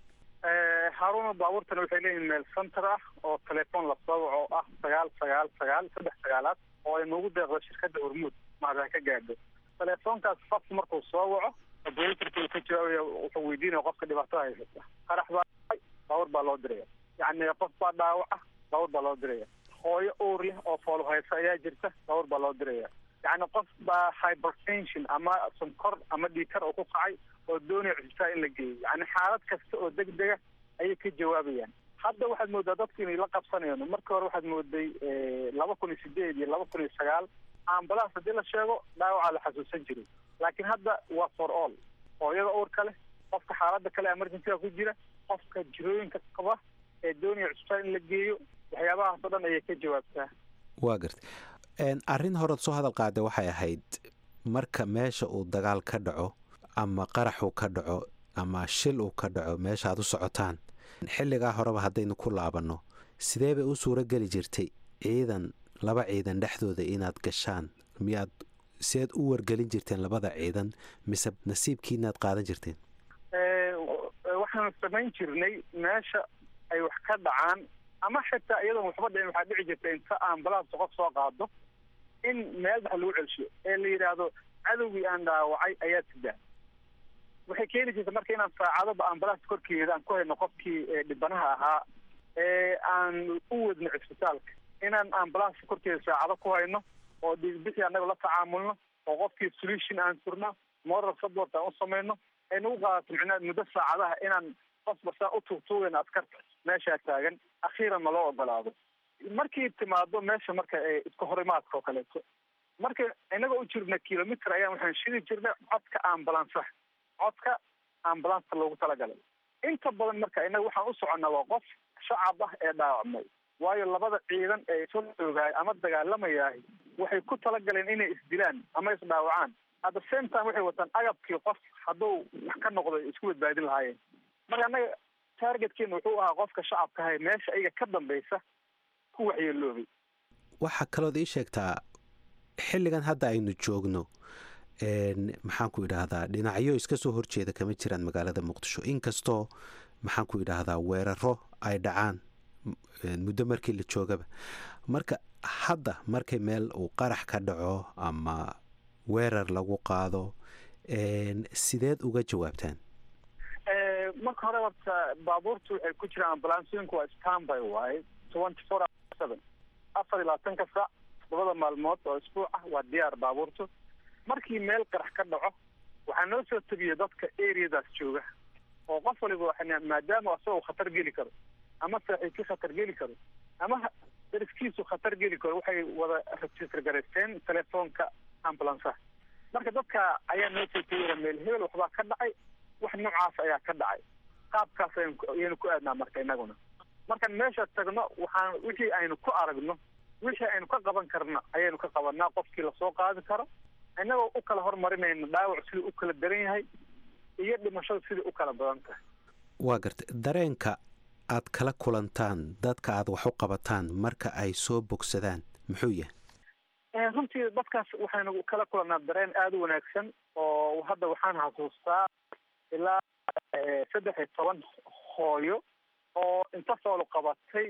Speaker 10: haaruna baabuurtana waxay leeyihin meel center ah oo telefoon la soo waco oo ah sagaal sagaal sagaal saddex sagaalaad oo ay noogu deeqdo shirkadda hormuud maadaan ka gaadho telefoonkaas qofku markuu soo waco operatorka ka jawaabaya wuxuu weydiinaya qofka dhibaatada haysata qarax baa baabuur baa loo diraya yacni qof baa dhaawaca baabuur baa loo diraya hooyo uur leh oo foolo haysa ayaa jirta baabuur baa loo diraya yacni qof baa hypertension ama sonkor ama dhiikar oo ku kacay oo doonaya cusbitaal in la geeyo yacni xaalad kasta oo degdega ayay ka jawaabayaan hadda waxaad moodaa dadku inay la qabsanayno markii hore waxaad mooday laba kun iyo sideed iyo laba kun iyo sagaal ambulance haddii la sheego dhaawacaa la xasuusan jiray laakiin hadda waa for all hooyada uurka leh qofka xaaladda kale emergencyga ku jira qofka jirooyinka qaba ee doonaya cusbitaal in la geeyo waxyaabahaas oo dhan ayay ka jawaabtaa
Speaker 1: waa garta arrin horead soo hadal qaada waxay ahayd marka meesha uu dagaal ka dhaco ama qarax uu ka dhaco ama shil uu ka dhaco meesha aad u socotaan xilligaa horeba haddaynu ku laabanno sidee bay u suuro geli jirtay ciidan laba ciidan dhexdooda inaad gashaan miyaad siaad u wargelin jirteen labada ciidan mise nasiibkiinaad qaadan jirteen
Speaker 10: waxaanu samayn jirnay meesha ay wax ka dhacaan ama xitaa iyadoon waxba dhicin waxaa dhici jirta inta ambulance qof soo qaado in meel dhex lagu celshiyo ee la yidhaahdo cadowgii aan dhaawacay ayaa sidaa waxay keeni jirta marka inaan saacadaba ambulance korkeeda aan ku hayno qofkii dhibanaha ahaa ee aan u wadno cisbitaalka inaan ambulance korkeeda saacado ku hayno oo dhiigbixi annaga la tacaamulno oo qofkii solution aan furno moral support aan u samayno ay nagu qaadato micnaha muddo saacadaha inaan qofba saa u tuugtuugayno askarta meeshaa taagan akhiiran ma loo ogolaado markii timaado meesha marka iska horimaadka oo kaleeto marka inagoo u jirna kilomitr ayaan waxaan shidi jirnay codka ambulansaha codka ambulanska loogu talagalay inta badan marka inaga waxaan u soconnaa waa qof shacab ah ee dhaawacmay waayo labada ciidan ee soo joogaay ama dagaalamayahay waxay ku talagaleen inay isdilaan ama isdhaawacaan at the same time waxay wataan agabkii qof hadduu wax ka noqdo isku badbaadin lahaayeen marka annaga targetkeena wuxuu ahaa qofka shacabka ahay meesha ayaga ka dambaysa ku waxyeeloobay
Speaker 1: waxaa kalood ii sheegtaa xilligan hadda aynu joogno maxaan ku idhaahdaa dhinacyo iska soo horjeeda kama jiraan magaalada muqdisho inkastoo maxaan ku idhaahdaa weeraro ay dhacaan muddo markii la joogaba marka hadda markay meel uu qarax ka dhaco ama weerar lagu qaado sideed uga jawaabtaan
Speaker 10: marka hore horta baabuurtu waxay ku jiraan ambalansooyinku waa stanby waaye twenty four seven afar iyo labaatanka saac todobada maalmood oo isbuuc ah waa diyaar baabuurtu markii meel qarax ka dhaco waxaa noo soo tegiya dadka areadaas jooga oo qof waliba maadaama asagoo khatar geli karo ama saaxiibkii khatar geli karo ama dariskiisu khatar geli karo waxay wada register garaysteen telefoonka ambulanceha marka dadka ayaa noo soo tegaya meel hebel waxbaa ka dhacay wax noocaas ayaa ka dhacay qaabkaas ayaynu ku aadnaa marka inaguna markaan meesha tagno waxaan wixii aynu ku aragno wixii aynu ka qaban karna ayaynu ka qabanaa qofkii lasoo qaadi karo inagoo u kala hormarinayna dhaawac siduu u kala daran yahay iyo dhimashada sidai u kala badan tahay
Speaker 1: waa gartay dareenka aad kala kulantaan dadka aad wax u qabataan marka ay soo bogsadaan muxuu yahay
Speaker 10: runtii dadkaas waxaynu kala kulannaa dareen aada u wanaagsan oo hadda waxaan xasuustaa ilaa saddex iyo toban hooyo oo inta foolo qabatay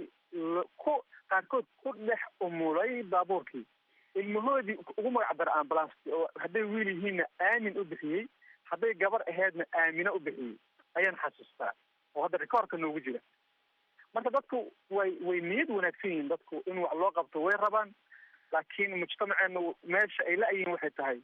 Speaker 10: ku qaarkood ku dhex umulay baabuurkii ilmahoodii ugu magac dara ambulance oo hadday wiil yihiinna aamin u bixiyey hadday gabar aheedna aamina u bixiyey ayaan xasuustaa oo hadda rikoorka noogu jira marka dadku way way niyad wanaagsan yihiin dadku in wax loo qabto way rabaan laakiin mujtamaceena meesha ay la-yihiin waxay tahay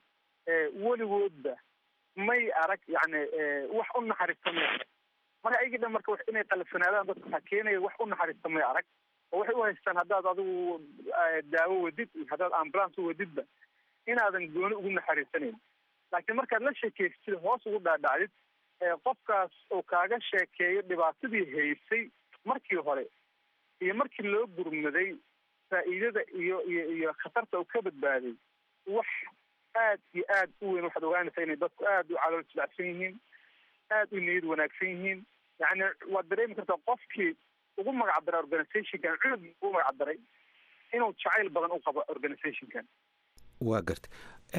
Speaker 10: weligoodba may arag yani wax u naxariista may arag marka ayagii dhan marka inay qalafsanaadaan dadka waxaa keenaya wax u naxariista may arag oo waxay u haystaan haddaad adigu daawo wadid iyo haddaad ambulance u wadidba inaadan gooni ugu naxariisanayn laakiin markaad la sheekaystid hoos ugu dhaadhacdid qofkaas uu kaaga sheekeeyo dhibaatadii haysay markii hore iyo markii loo gurmaday faa'iidada iyo iyo iyo khatarta uu ka badbaaday wax aad iyo aad u weyn waxaad ogaanaysaa inay dadku aad u calool jilacsan yihiin aad u niyad wanaagsan yihiin yani waad dareemi kartaa qofkii ugu magac daray organizationkan cunug ugu magac daray inuu jacayl badan u qabo organizationkan
Speaker 1: waa garta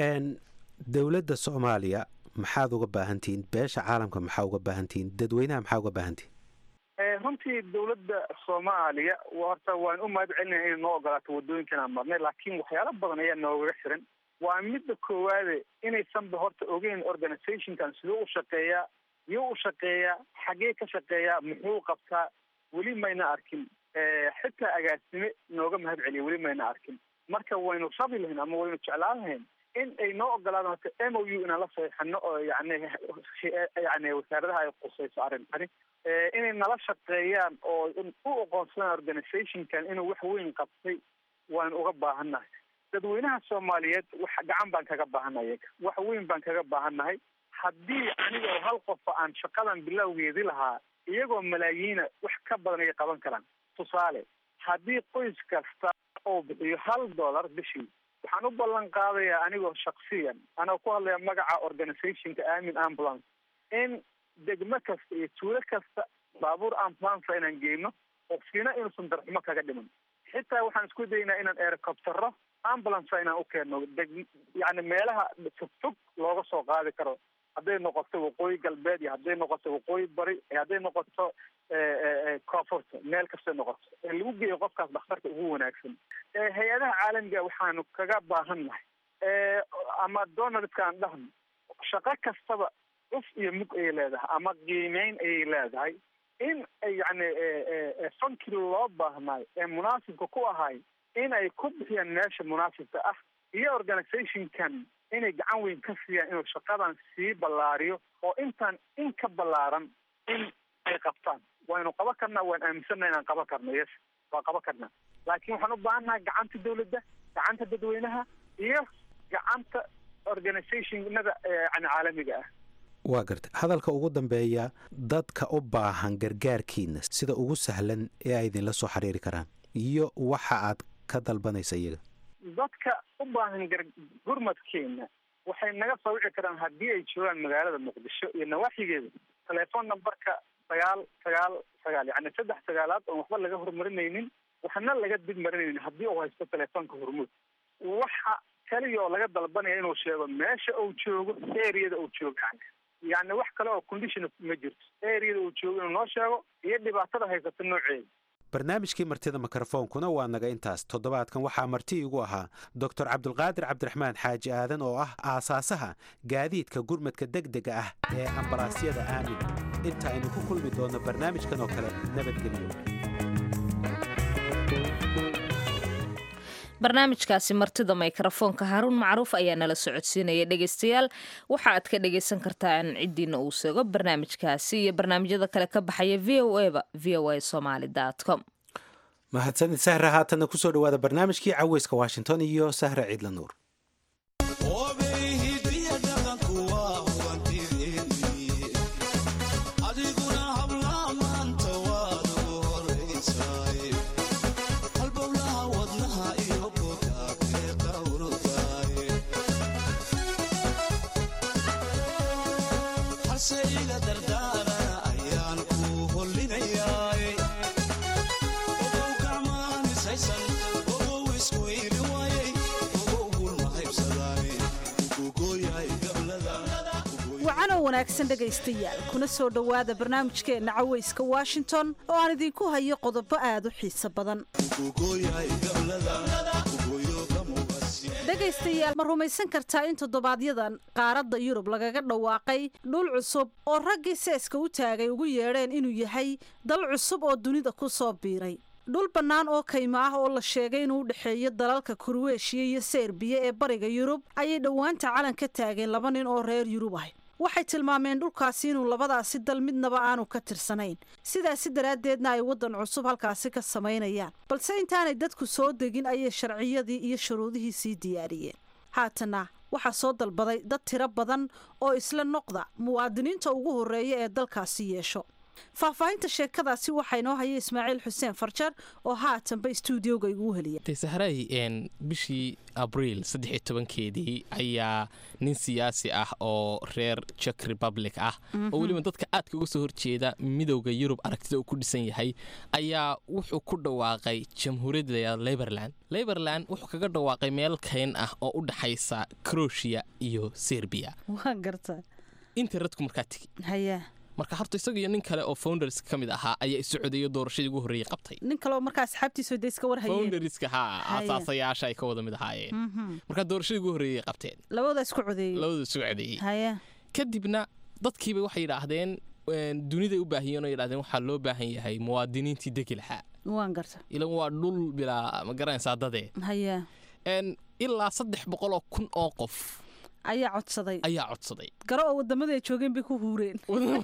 Speaker 1: dowladda soomaaliya maxaad uga baahantihiin beesha caalamka maxaa uga baahantihiin dadweynaha maxaa uga baahantihiin
Speaker 10: runtii dowladda soomaaliya horta waan u mahad celinaya inay noo ogolaato waddooyinkan aan marnay laakiin waxyaalo badan ayaa noogaga xiran waa midda koowaade inaysanba horta ogeyn organizationkan siduu u shaqeeyaa yuu u shaqeeyaa xagee ka shaqeeyaa muxuu qabtaa weli mayna arkin xitaa agaasime nooga mahad celiya weli mayna arkin marka waynu rabi lahayn ama waynu jeclaan lahayn in ay noo ogolaadaan horta m o u inaan la saxiixano oo yani yani wasaaradaha ay qusayso arrintani inay nala shaqeeyaan oo u oqoonsadaan organizationkan inuu wax weyn qabtay waanu uga baahannahay dadweynaha soomaaliyeed wax gacan baan kaga baahannahay iyaga wax weyn baan kaga baahannahay haddii anigoo hal qofa aan shaqadan bilowgeedi lahaa iyagoo malaayiina wax ka badan ayay qaban karaan tusaale haddii qoys kasta oo bixiyo hal dollar bishii waxaan u ballan qaadayaa anigoo shaksiyan anoo ku hadlaya magaca organizationka amin ambulance in degmo kasta iyo tuulo kasta baabuur ambulance inaan geyno qofkiina inuusan darxumo kaga dhiman xitaa waxaan isku daynaa inaan ericoptero ambulance inaan u keenno deg yani meelaha fogfog looga soo qaadi karo hadday noqoto waqooyi galbeed iyo hadday noqoto waqooyi bari hadday noqoto koonfurta meel kastay noqoto ee lagu geeyo qofkaas dhakhtarka ugu wanaagsan hay-adaha caalamiga waxaanu kaga baahannahay ama donaldka aan dhahno shaqo kastaba cuf iyo mug ayay leedahay ama qiimeyn ayay leedahay in yani fankii loo baahnaay ee munaasibka ku ahay in ay ku bixiyaan meesha munaasibka ah iyo organizationkan inay gacan weyn ka siiyaan inuu shaqadan sii ballaariyo oo intaan in ka ballaaran in ay qabtaan waynu qaban karnaa waan aaminsanna inaan qaban karno yes waa qaban karnaa laakiin waxaan u baahannahay gacanta dawladda gacanta dadweynaha iyo gacanta organizationada yani caalamiga ah
Speaker 1: waa garta hadalka ugu dambeeya dadka u baahan gargaarkiina sida ugu sahlan ee ay idinla soo xiriiri karaan iyo waxa aad ka dalbanaysa iyaga
Speaker 10: dadka u baahan gar gurmadkeena waxay naga soo wici karaan haddii ay joogaan magaalada muqdisho iyo nawaaxigeeda telefoon numberka sagaal sagaal sagaal yani saddex sagaalaad oon waxba laga horumarinaynin waxna laga dib marinaynin haddii uu haysto telefoonka hormuud waxa keliya oo laga dalbanaya inuu sheego meesha uu joogo areada uu joogo yani yani wax kale oo condition ma jirto areada uu joogo inuu noo sheego iyo dhibaatada haysata nooceeda
Speaker 1: barnaamijkii martida mikrofoonkuna waa naga intaas toddobaadkan waxaa marti igu ahaa doctor cabdulqaadir cabdiraxmaan xaaji aadan oo ah aasaasaha gaadiidka gurmadka degdega ah ee ambalaasyada aamin inta aynu ku kulmi doonno barnaamijkan oo kale nabadgelyo
Speaker 2: barnaamijkaasi martida mikrofoonka haruun macruuf ayaa nala socodsiinaya dhegeystayaal waxa aad ka dhegeysan kartaan ciddiina uu seego barnaamijkaasi iyo barnaamijyada kale ka baxaya v o eba v o a somaly com
Speaker 1: mahadsanid sahra haatanna kusoo dhawaada barnaamijkii caweyska washington iyo sahra ciidla nuur
Speaker 11: wacanow wanaagsan dhegaystayaal kuna soo dhowaada barnaamijkeenna caweyska washington oo aan idinku hayo qodobo aad u xiiso badan dhegaystayaal ma rumaysan kartaa in toddobaadyadan qaaradda yurub lagaga dhawaaqay dhul cusub oo raggii seeska u taagay ugu yeedheen inuu yahay dal cusub oo dunida ku soo biiray dhul bannaan oo kaymo ah oo la sheegay inuu u dhexeeyo dalalka kurweeshiya iyo serbiya ee bariga yurub ayay dhowaanta calan ka taageen laba nin oo reer yurub ah waxay tilmaameen dhulkaasi inuu labadaasi dal midnaba aanu ka tirsanayn sidaasi daraaddeedna ay waddan cusub halkaasi ka samaynayaan balse intaanay dadku soo degin ayay sharciyadii iyo shuruudihii sii diyaariyeen haatanna waxaa soo dalbaday dad tiro badan oo isla noqda muwaadiniinta ugu horreeya ee dalkaasi yeesho faahfaahinta sheekadaasi waxaa inoo haya ismaaciil xuseen farjar oo haatanba stuudioga iguu heliya
Speaker 12: sahray bishii abriil saddexiyo tobankeedii ayaa nin siyaasi ah oo reer jek republic ah oo weliba dadka aadka uga soo horjeeda midowda yurub aragtida uu ku dhisan yahay ayaa wuxuu ku dhawaaqay jamhuuriyadda layaad liberland liberland wuxuu kaga dhawaaqay meel kayn ah oo u dhaxaysa croatia iyo serbiya
Speaker 11: waan garta
Speaker 12: interretku markaa tegi
Speaker 11: haya
Speaker 12: marka horta isaga iyo nin kale oo founders ka mid ahaa ayaa isocodeeyo doorashadii ugu horreeyey qabtay
Speaker 11: nin kaleoo markaa asxaabtiisu de iska warhayeen
Speaker 12: founderska haa asaasayaasha ay ka wada mid ahaayeen markaa doorashadii ugu horreeyey qabteen
Speaker 11: labada isku codeeyey
Speaker 12: labada isku codeeyey
Speaker 11: haya
Speaker 12: kadibna dadkiiba waxay yidhaahdeen duniday u baahiyeen oo yidhahdeen waxaa loo baahan yahay muwaadiniintii degi lahaa
Speaker 11: waan garta
Speaker 12: ilan waa dhul bilaa ma garanaysaa dadee
Speaker 11: haya
Speaker 12: ilaa saddex boqol oo kun oo qof
Speaker 11: ayaa codsaday
Speaker 12: ayaa codsaday
Speaker 11: garo oo wadamada ay joogeen bay ku huureen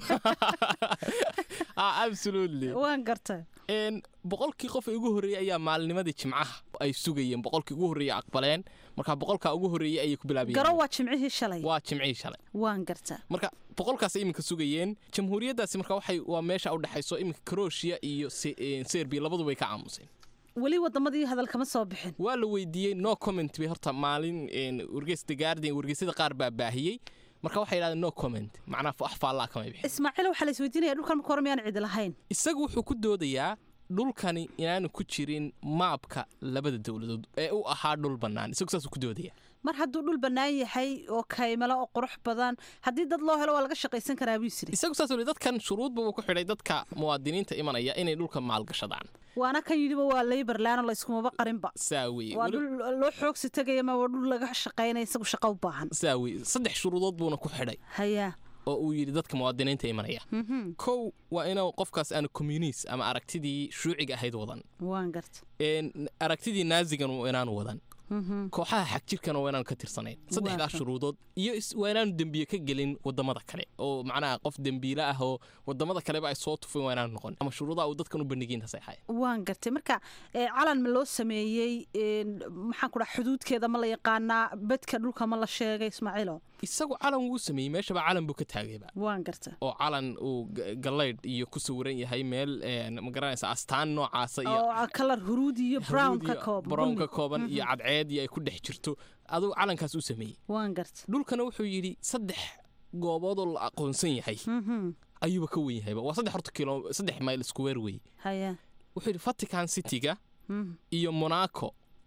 Speaker 12: absolutely
Speaker 11: waan garta
Speaker 12: boqolkii qof ee ugu horreeyey ayaa maalinimadii jimcaha ay sugayeen boqolkii ugu horreeyey aqbaleen marka boqolkaa ugu horreeyey ayay ku bilaabayeen
Speaker 11: garo waa jimcihii shalay
Speaker 12: waa jimcihii shalay
Speaker 11: waan garta
Speaker 12: marka boqolkaas iminka sugayeen jamhuuriyaddaasi marka waxay waa meesha u dhexayso iminka croatia iyo serbiya labaduba ay ka aamuseen
Speaker 11: weli wadamadii hadal kama soo bixin
Speaker 12: waa la weydiiyey no comment bay horta maalin wargeysta guardian wargeysyada qaar baa baahiyey marka waxay yidhahdeen no comment macnaa wax faallaa kamay bixin
Speaker 11: ismaaciil waxaa la isweydiinaya dhulkan marka hore miyaan cidi lahayn
Speaker 12: isagu wuxuu ku doodayaa dhulkani inaanu ku jirin maabka labada dowladood ee u ahaa dhul bannaan isagu saasuu ku doodaya
Speaker 11: mar hadduu dhul bannaan yahay oo kaymalo oo qurux badan haddii dad loo helo waa laga shaqaysan karaa buu yisiri
Speaker 12: isagu saas weli dadkan shuruudba uu ku xidhay dadka muwaadiniinta imanaya inay dhulka maalgashadaan
Speaker 11: waana kan yidhiba waa layberland oo layskumaba qarinba
Speaker 12: saa weye
Speaker 11: waa dhul loo xoogsi tegaya ma waa dhul laga shaqaynaya isagu shaqa u baahan
Speaker 12: saa weye saddex shuruudood buuna ku xidhay
Speaker 11: haya
Speaker 12: oo uu yidhi dadka muwaadiniinta imanaya kow waa inuu qofkaas aanu communis ama aragtidii shuuciga ahayd wadan
Speaker 11: waan garta
Speaker 12: aragtidii naazigan inaanu wadan kooxaha xagjirkana waa inaanu ka tirsanayn saddexdaas shuruudood iyo waa inaanu dembiye ka gelin wadamada kale oo macnaha qof dembiile ah oo wadamada kaleba ay soo tufeen waa inaanu noqon ama shuruudaha uu dadkan u bandhigiin taseexaya
Speaker 11: waan gartay marka calan ma loo sameeyey maxaan ku dhaha xuduudkeeda ma la yaqaanaa bedka dhulka ma la sheegay ismaaciilo
Speaker 12: isagu calan wuu sameeyey meeshaba calan buu ka taagayba
Speaker 11: waan garta
Speaker 12: oo calan uu galaydh iyo ku sawiran yahay meel ma garanaysa astaan noocaasa iyo
Speaker 11: kalar huruud iyo brown ka kooban
Speaker 12: brown ka kooban iyo cadceed iyo ay ku dhex jirto aduu calankaas u sameeyey
Speaker 11: waan garta
Speaker 12: dhulkana wuxuu yidhi saddex gooboodoo la aqoonsan yahay ayuuba ka wen yahayba waa saddex horta kilo saddex mayl square wey
Speaker 11: haya
Speaker 12: wuxuu yidhi vatican cityga iyo monaco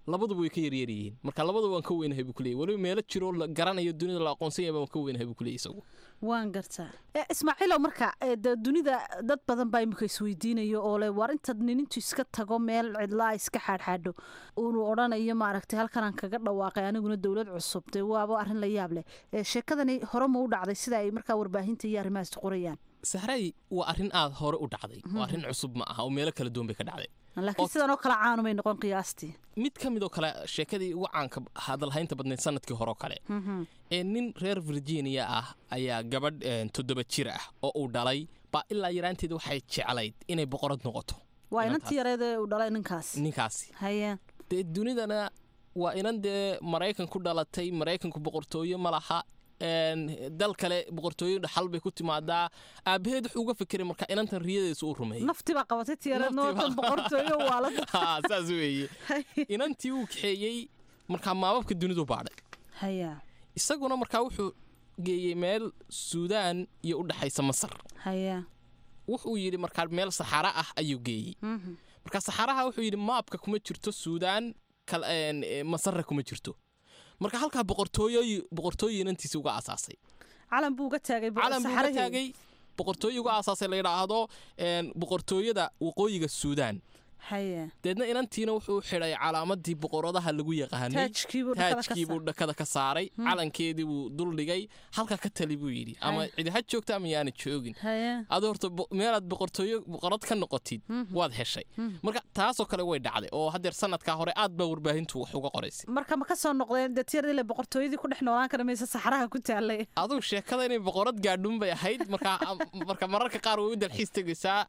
Speaker 12: labaduba way ka yaryar yihiin marka labaduba waan ka weynahay buu kuleeyay weliba meelo jiroo la garanayo dunida la aqoonsan yahay waan ka weynahay buu kuleeyay isagu
Speaker 11: waan gartaa ismaaciilow marka de dunida dad badan baa imika isweydiinayo oo le war intaad ninintu iska tago meel cidlaa iska xaadxaadho unu odhanayo maaragtay halkanaan kaga dhawaaqay aniguna dowlad cusub dee waaba arrin la yaab leh sheekadani hore ma u dhacday sida ay markaa warbaahinta iyo arrimahaas qorayaan
Speaker 12: sahray waa arrin aad hore u dhacday waa arrin cusub ma aha oo meelo kala duwan bay ka dhacday
Speaker 11: laakiin sidan oo kale caanumay noqon qiyaastii
Speaker 12: mid ka mid oo kale sheekadii ugu caanka hadalhaynta badnayd sanadkii hore oo kale ee nin reer virginia ah ayaa gabadh toddoba jir ah oo uu dhalay baa ilaa yaraanteeda waxay jeclayd inay boqorad noqoto
Speaker 11: waa inantii yareed ee uu dhalay ninkaas
Speaker 12: ninkaasi
Speaker 11: haye
Speaker 12: dee dunidana waa inan dee maraykan ku dhalatay maraykanku boqortooyo ma laha dal kale boqortooyo dhaxal bay ku timaadaa aabaheed wuxuu uga fikiray marka inantan riyadeesu u rumeeyey
Speaker 11: nafti baa qabatay tiyareednootan boqortooyo waalada
Speaker 12: saas weeye inantii uu kaxeeyey markaa maababka dunidu baadhay
Speaker 11: haya
Speaker 12: isaguna markaa wuxuu geeyey meel suudaan iyo u dhexaysa masar
Speaker 11: haya
Speaker 12: wuxuu yidhi markaa meel saxara ah ayuu geeyey marka saxaraha wuxuu yidhi maabka kuma jirto suudaan masarra kuma jirto marka halkaa boqortooyo boqortooyo inantiisi uga asaasay
Speaker 11: calan buu uga taagay
Speaker 12: calan buu uga taagay boqortooyo uga asaasay la yidhaahdo boqortooyada waqooyiga suudaan
Speaker 11: haye
Speaker 12: deedna inantiina wuxuu xidhay calaamadii boqoradaha lagu yaqaanay taajkiibuu dhakada ka saaray calankeedii buu duldhigay halka ka tali buu yidhi ama cidi ha joogta ama yaana joogin adi horta meelaad boqortooyo boqorad ka noqotid waad heshay marka taasoo kale way dhacday oo haddeer sanadkaa hore aad baa warbaahintu wax uga qoraysay
Speaker 11: marka ma ka soo noqdeen dee tiyardile boqortooyadii ku dhex noolaan kara mayse saxaraha ku taalay
Speaker 12: aduu sheekada inay boqorad gaadhun bay ahayd marka marka mararka qaar way u dalxiis tegaysaa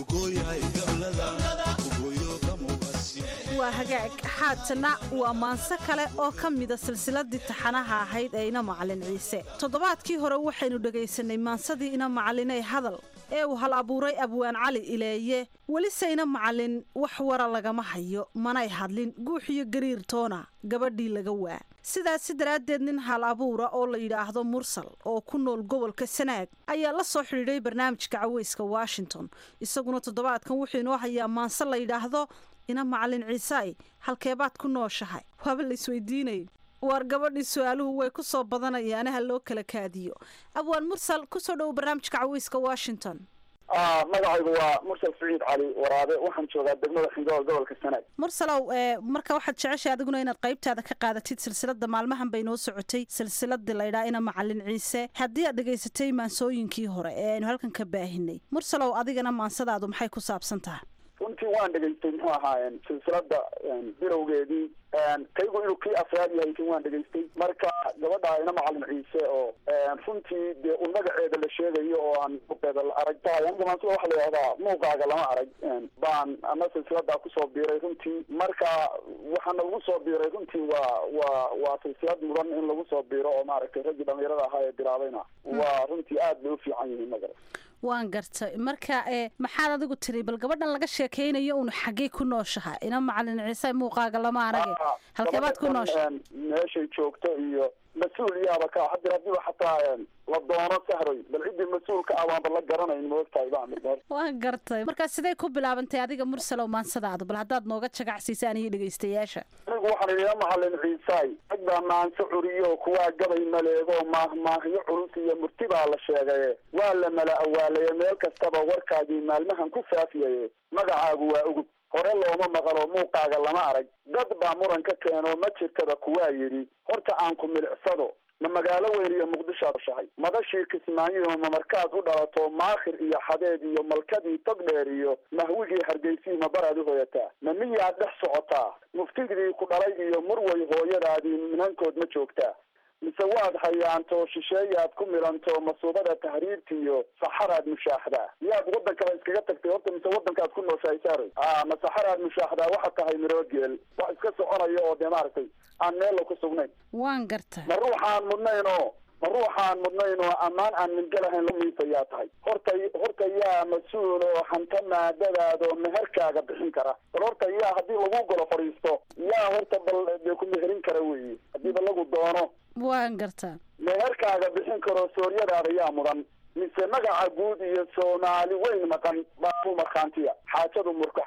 Speaker 11: waa hagaag xaatana waa maanse kale oo ka mida silsiladii taxanaha ahayd ee ina macalin ciise toddobaadkii hore waxaynu dhegaysanay maansadii ina macalinay hadal ee uu hal abuuray abwaan cali ileeye welise ina macalin wax wara lagama hayo manay hadlin guux iyo gariir toona gabadhii laga waa sidaasi daraaddeed nin hal abuura oo la yidhaahdo mursal oo ku nool gobolka sanaag ayaa la soo xidhiidhay barnaamijka caweyska washington isaguna toddobaadkan wuxuu inoo hayaa maanse la yidhaahdo ina macalin ciisaay halkeebaad ku nooshahay waaba la isweydiinay waar gabadhii su-aaluhu way ku soo badanayaane ha loo kala kaadiyo abwaan mursal kusoo dhowo barnaamijka caweyska washington
Speaker 13: magacaygu waa mursal saciid cali waraabe waxaan joogaa degmada xingool gobolka sanaag
Speaker 11: mursalow marka waxaad jeceshay adiguna inaad qaybtaada ka qaadatid silsilada maalmahan bay noo socotay silsiladii laydhaa ina macalin ciise haddii aad dhegaysatay maansooyinkii hore ee aynu halkan ka baahinay mursalow adigana maansadaadu maxay ku saabsan tahay
Speaker 13: runtii waan dhegaystay muxuu ahaayeen silsilada bilowgeedii kaygu inuu kii afraad yahay kin waan dhegaystay marka gabadha ina macalin ciise oo runtii dee un magaceeda la sheegayo oo aan muuqeeda la arag tahay aniga maansida waxa la yidhahdaa muuqaaga lama arag baan ana silsiladaa kusoo biiray runtii marka waxaana lagu soo biiray runtii waa waa waa silsilad mudan in lagu soo biiro oo maaragtay raggii dhalinyarada ahaa ee bilaabayna waa runtii aad bay u fiican yihiin magara
Speaker 11: waan gartay marka e maxaad adigu tiri bal gabadhan laga sheekaynayo uun xaggey ku nooshaha ina macalin ciise muuqaaga lama arage halkeebaad ku noosha
Speaker 13: meeshay joogto iyo mas-uul yaaba ka hadir hadiiba xataa la doono sahroy bal ciddii mas-uulka ah baanba la garanayn moogtahay baa
Speaker 11: waan gartay markaa sidee ku bilaabantay adiga mursalow maansadaadu bal haddaad nooga jagacsiisa aniyo dhegaystayaasha
Speaker 13: anigu waxaan idhi ina macalin ciisaay rag baa maanso curiyo kuwaa gabay maleego maahmaahyo culus iyo murti baa la sheegaye waa la mala awaalaye meel kastaba warkaagii maalmahan ku faafiyaye magacaagu waa ugub hore looma maqalo muuqaaga lama arag dad baa muran ka keeno ma jirtaba kuwaa yidhi horta aan ku milicsado ma magaalo weyn iyo muqdishoad shahay madashii kismaayiho ma markaad u dhalato maakhir iyo xadeed iyo malkadii togdheer iyo mahwigii hargeysii ma baraad u hoyataa ma miyaad dhex socotaa muftigdii ku dhalay iyo murway hooyadaadii minankood ma joogtaa mise waad hayaanto shisheeyaad ku milanto masuubada tahriirta iyo saxaraad mushaaxdaa miyaad waddankaba iskaga tagtay horta mise waddankaad ku nooshahay saaroy a ma saxaraad mushaaxdaa waxaad tahay miroogeel wax iska soconaya oo dee maaragtay aan meella ku sugnayn
Speaker 11: waan gartay
Speaker 13: ma ruuxaan mudnayn oo ma ruuxaan mudnayn oo ammaan aan mingelahayn la miisayaa tahay horta horta yaa mas-uul oo hanta maadadaada oo meherkaaga bixin kara bal horta yaa haddii lagu golo fadhiisto yaa horta bal dee ku meherin kara weeye haddiiba lagu doono
Speaker 11: waan gartaa
Speaker 13: meherkaaga bixin karo sooryadaada yaa mudan mise magaca guud iyo soomaali weyn maqan baa ku markhaantiya xaajadu murkuxana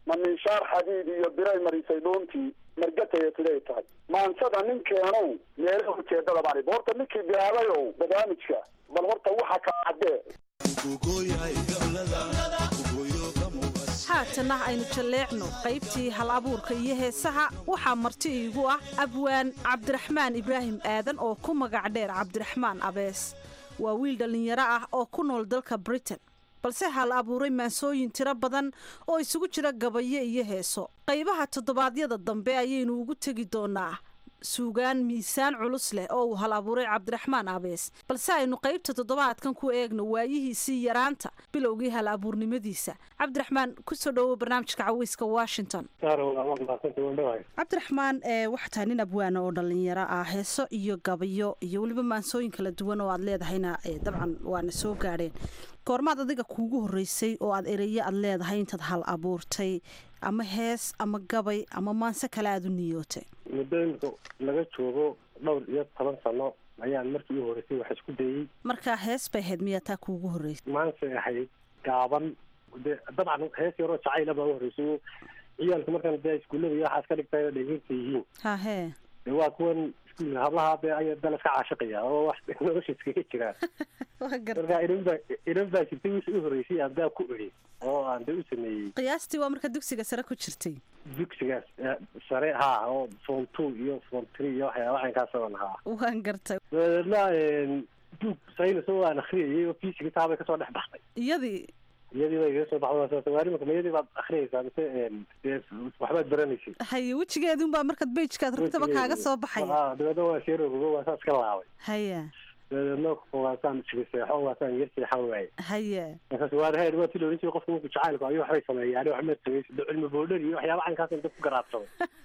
Speaker 13: ma minshaar xadiid iyo biray marisay dhuuntii margataya siday tahay maansada ninkeenow meelaha ujeedada baan idhi horta ninkii bilaabayow barnaamijka bal horta waxa ka caddee
Speaker 11: haatana aynu jalleecno qaybtii hal abuurka iyo heesaha waxaa marti iigu ah abwaan cabdiraxmaan ibraahim aadan oo ku magac dheer cabdiraxmaan abees waa wiil dhallinyaro ah oo ku nool dalka britain balse hal abuuray maansooyin tiro badan oo isugu jira gabayo iyo heeso qaybaha toddobaadyada dambe ayaynu ugu tegi doonaa suugaan miisaan culus leh oo uu hal abuuray cabdiraxmaan abees balse aynu qaybta toddobaadkan ku eegno waayihiisii yaraanta bilowgii hal abuurnimadiisa cabdiraxmaan kusoo dhowow barnaamijka caweyska washington cabdiraxmaan waxaa tahay nin abwaana oo dhallinyaro ah heeso iyo gabayo iyo weliba maansooyin kala duwan oo aad leedahayna dabcan waana soo gaadheen goormaad adiga kuugu horreysay oo aad ereyo aad leedahay intaad hal abuurtay ama hees ama gabay ama maanse kale aada u niyootay
Speaker 14: muddo imika laga joogo dhowr iyo toban sano ayaan markii u horreysay wax isku dayey
Speaker 11: markaa hees bay ahayd miyaa taa kuugu horreysay
Speaker 14: maansay ahayd gaaban de dabcan hees yaroo jacayla baa u horreysay ciyaalka markaan dee iskuullada iyo waxaas ka dhigtay dhegeysta yihiin
Speaker 11: hahee
Speaker 14: de waa kuwan iskuulka hablaha dee ay dal iska caashiqaya oo wax nolosha iskaga jiraan marka inan baa inan baa jirtay wixii u horreysay aan daa ku eri oo aan de u sameeyey
Speaker 11: qiyaastii waa marka dugsiga sare ku jirtay
Speaker 14: dugsigaas sare haa oo form two iyo form three iyo waxyaaba caynkaasaan haa
Speaker 11: waan gartay
Speaker 14: dabeedna duug saynis oo aan akriyayay oo fiisiga taabay kasoo dhex baxday
Speaker 11: iyadii
Speaker 14: iyadii bay iga soo baxday waarimaka mayadii baad akriyaysaa mise dee waxbaad baranaysay
Speaker 11: haye wejigeedun baa markaad bejkaad rabtaba kaaga soo baxaya
Speaker 14: dabeedna waa sheerogogo waa saa iska laabay
Speaker 11: haya
Speaker 14: dabeedna waasaan jigaseexo waasaan yar seexan waaye
Speaker 11: haya
Speaker 14: markaas waa reer waa ti la oran jiray qofka marku jacaylku ayuu waxbay sameeyaan waxmaad sameysay de cilmi boodhar iyo waxyaaba caynkaas dad ku garaadsamay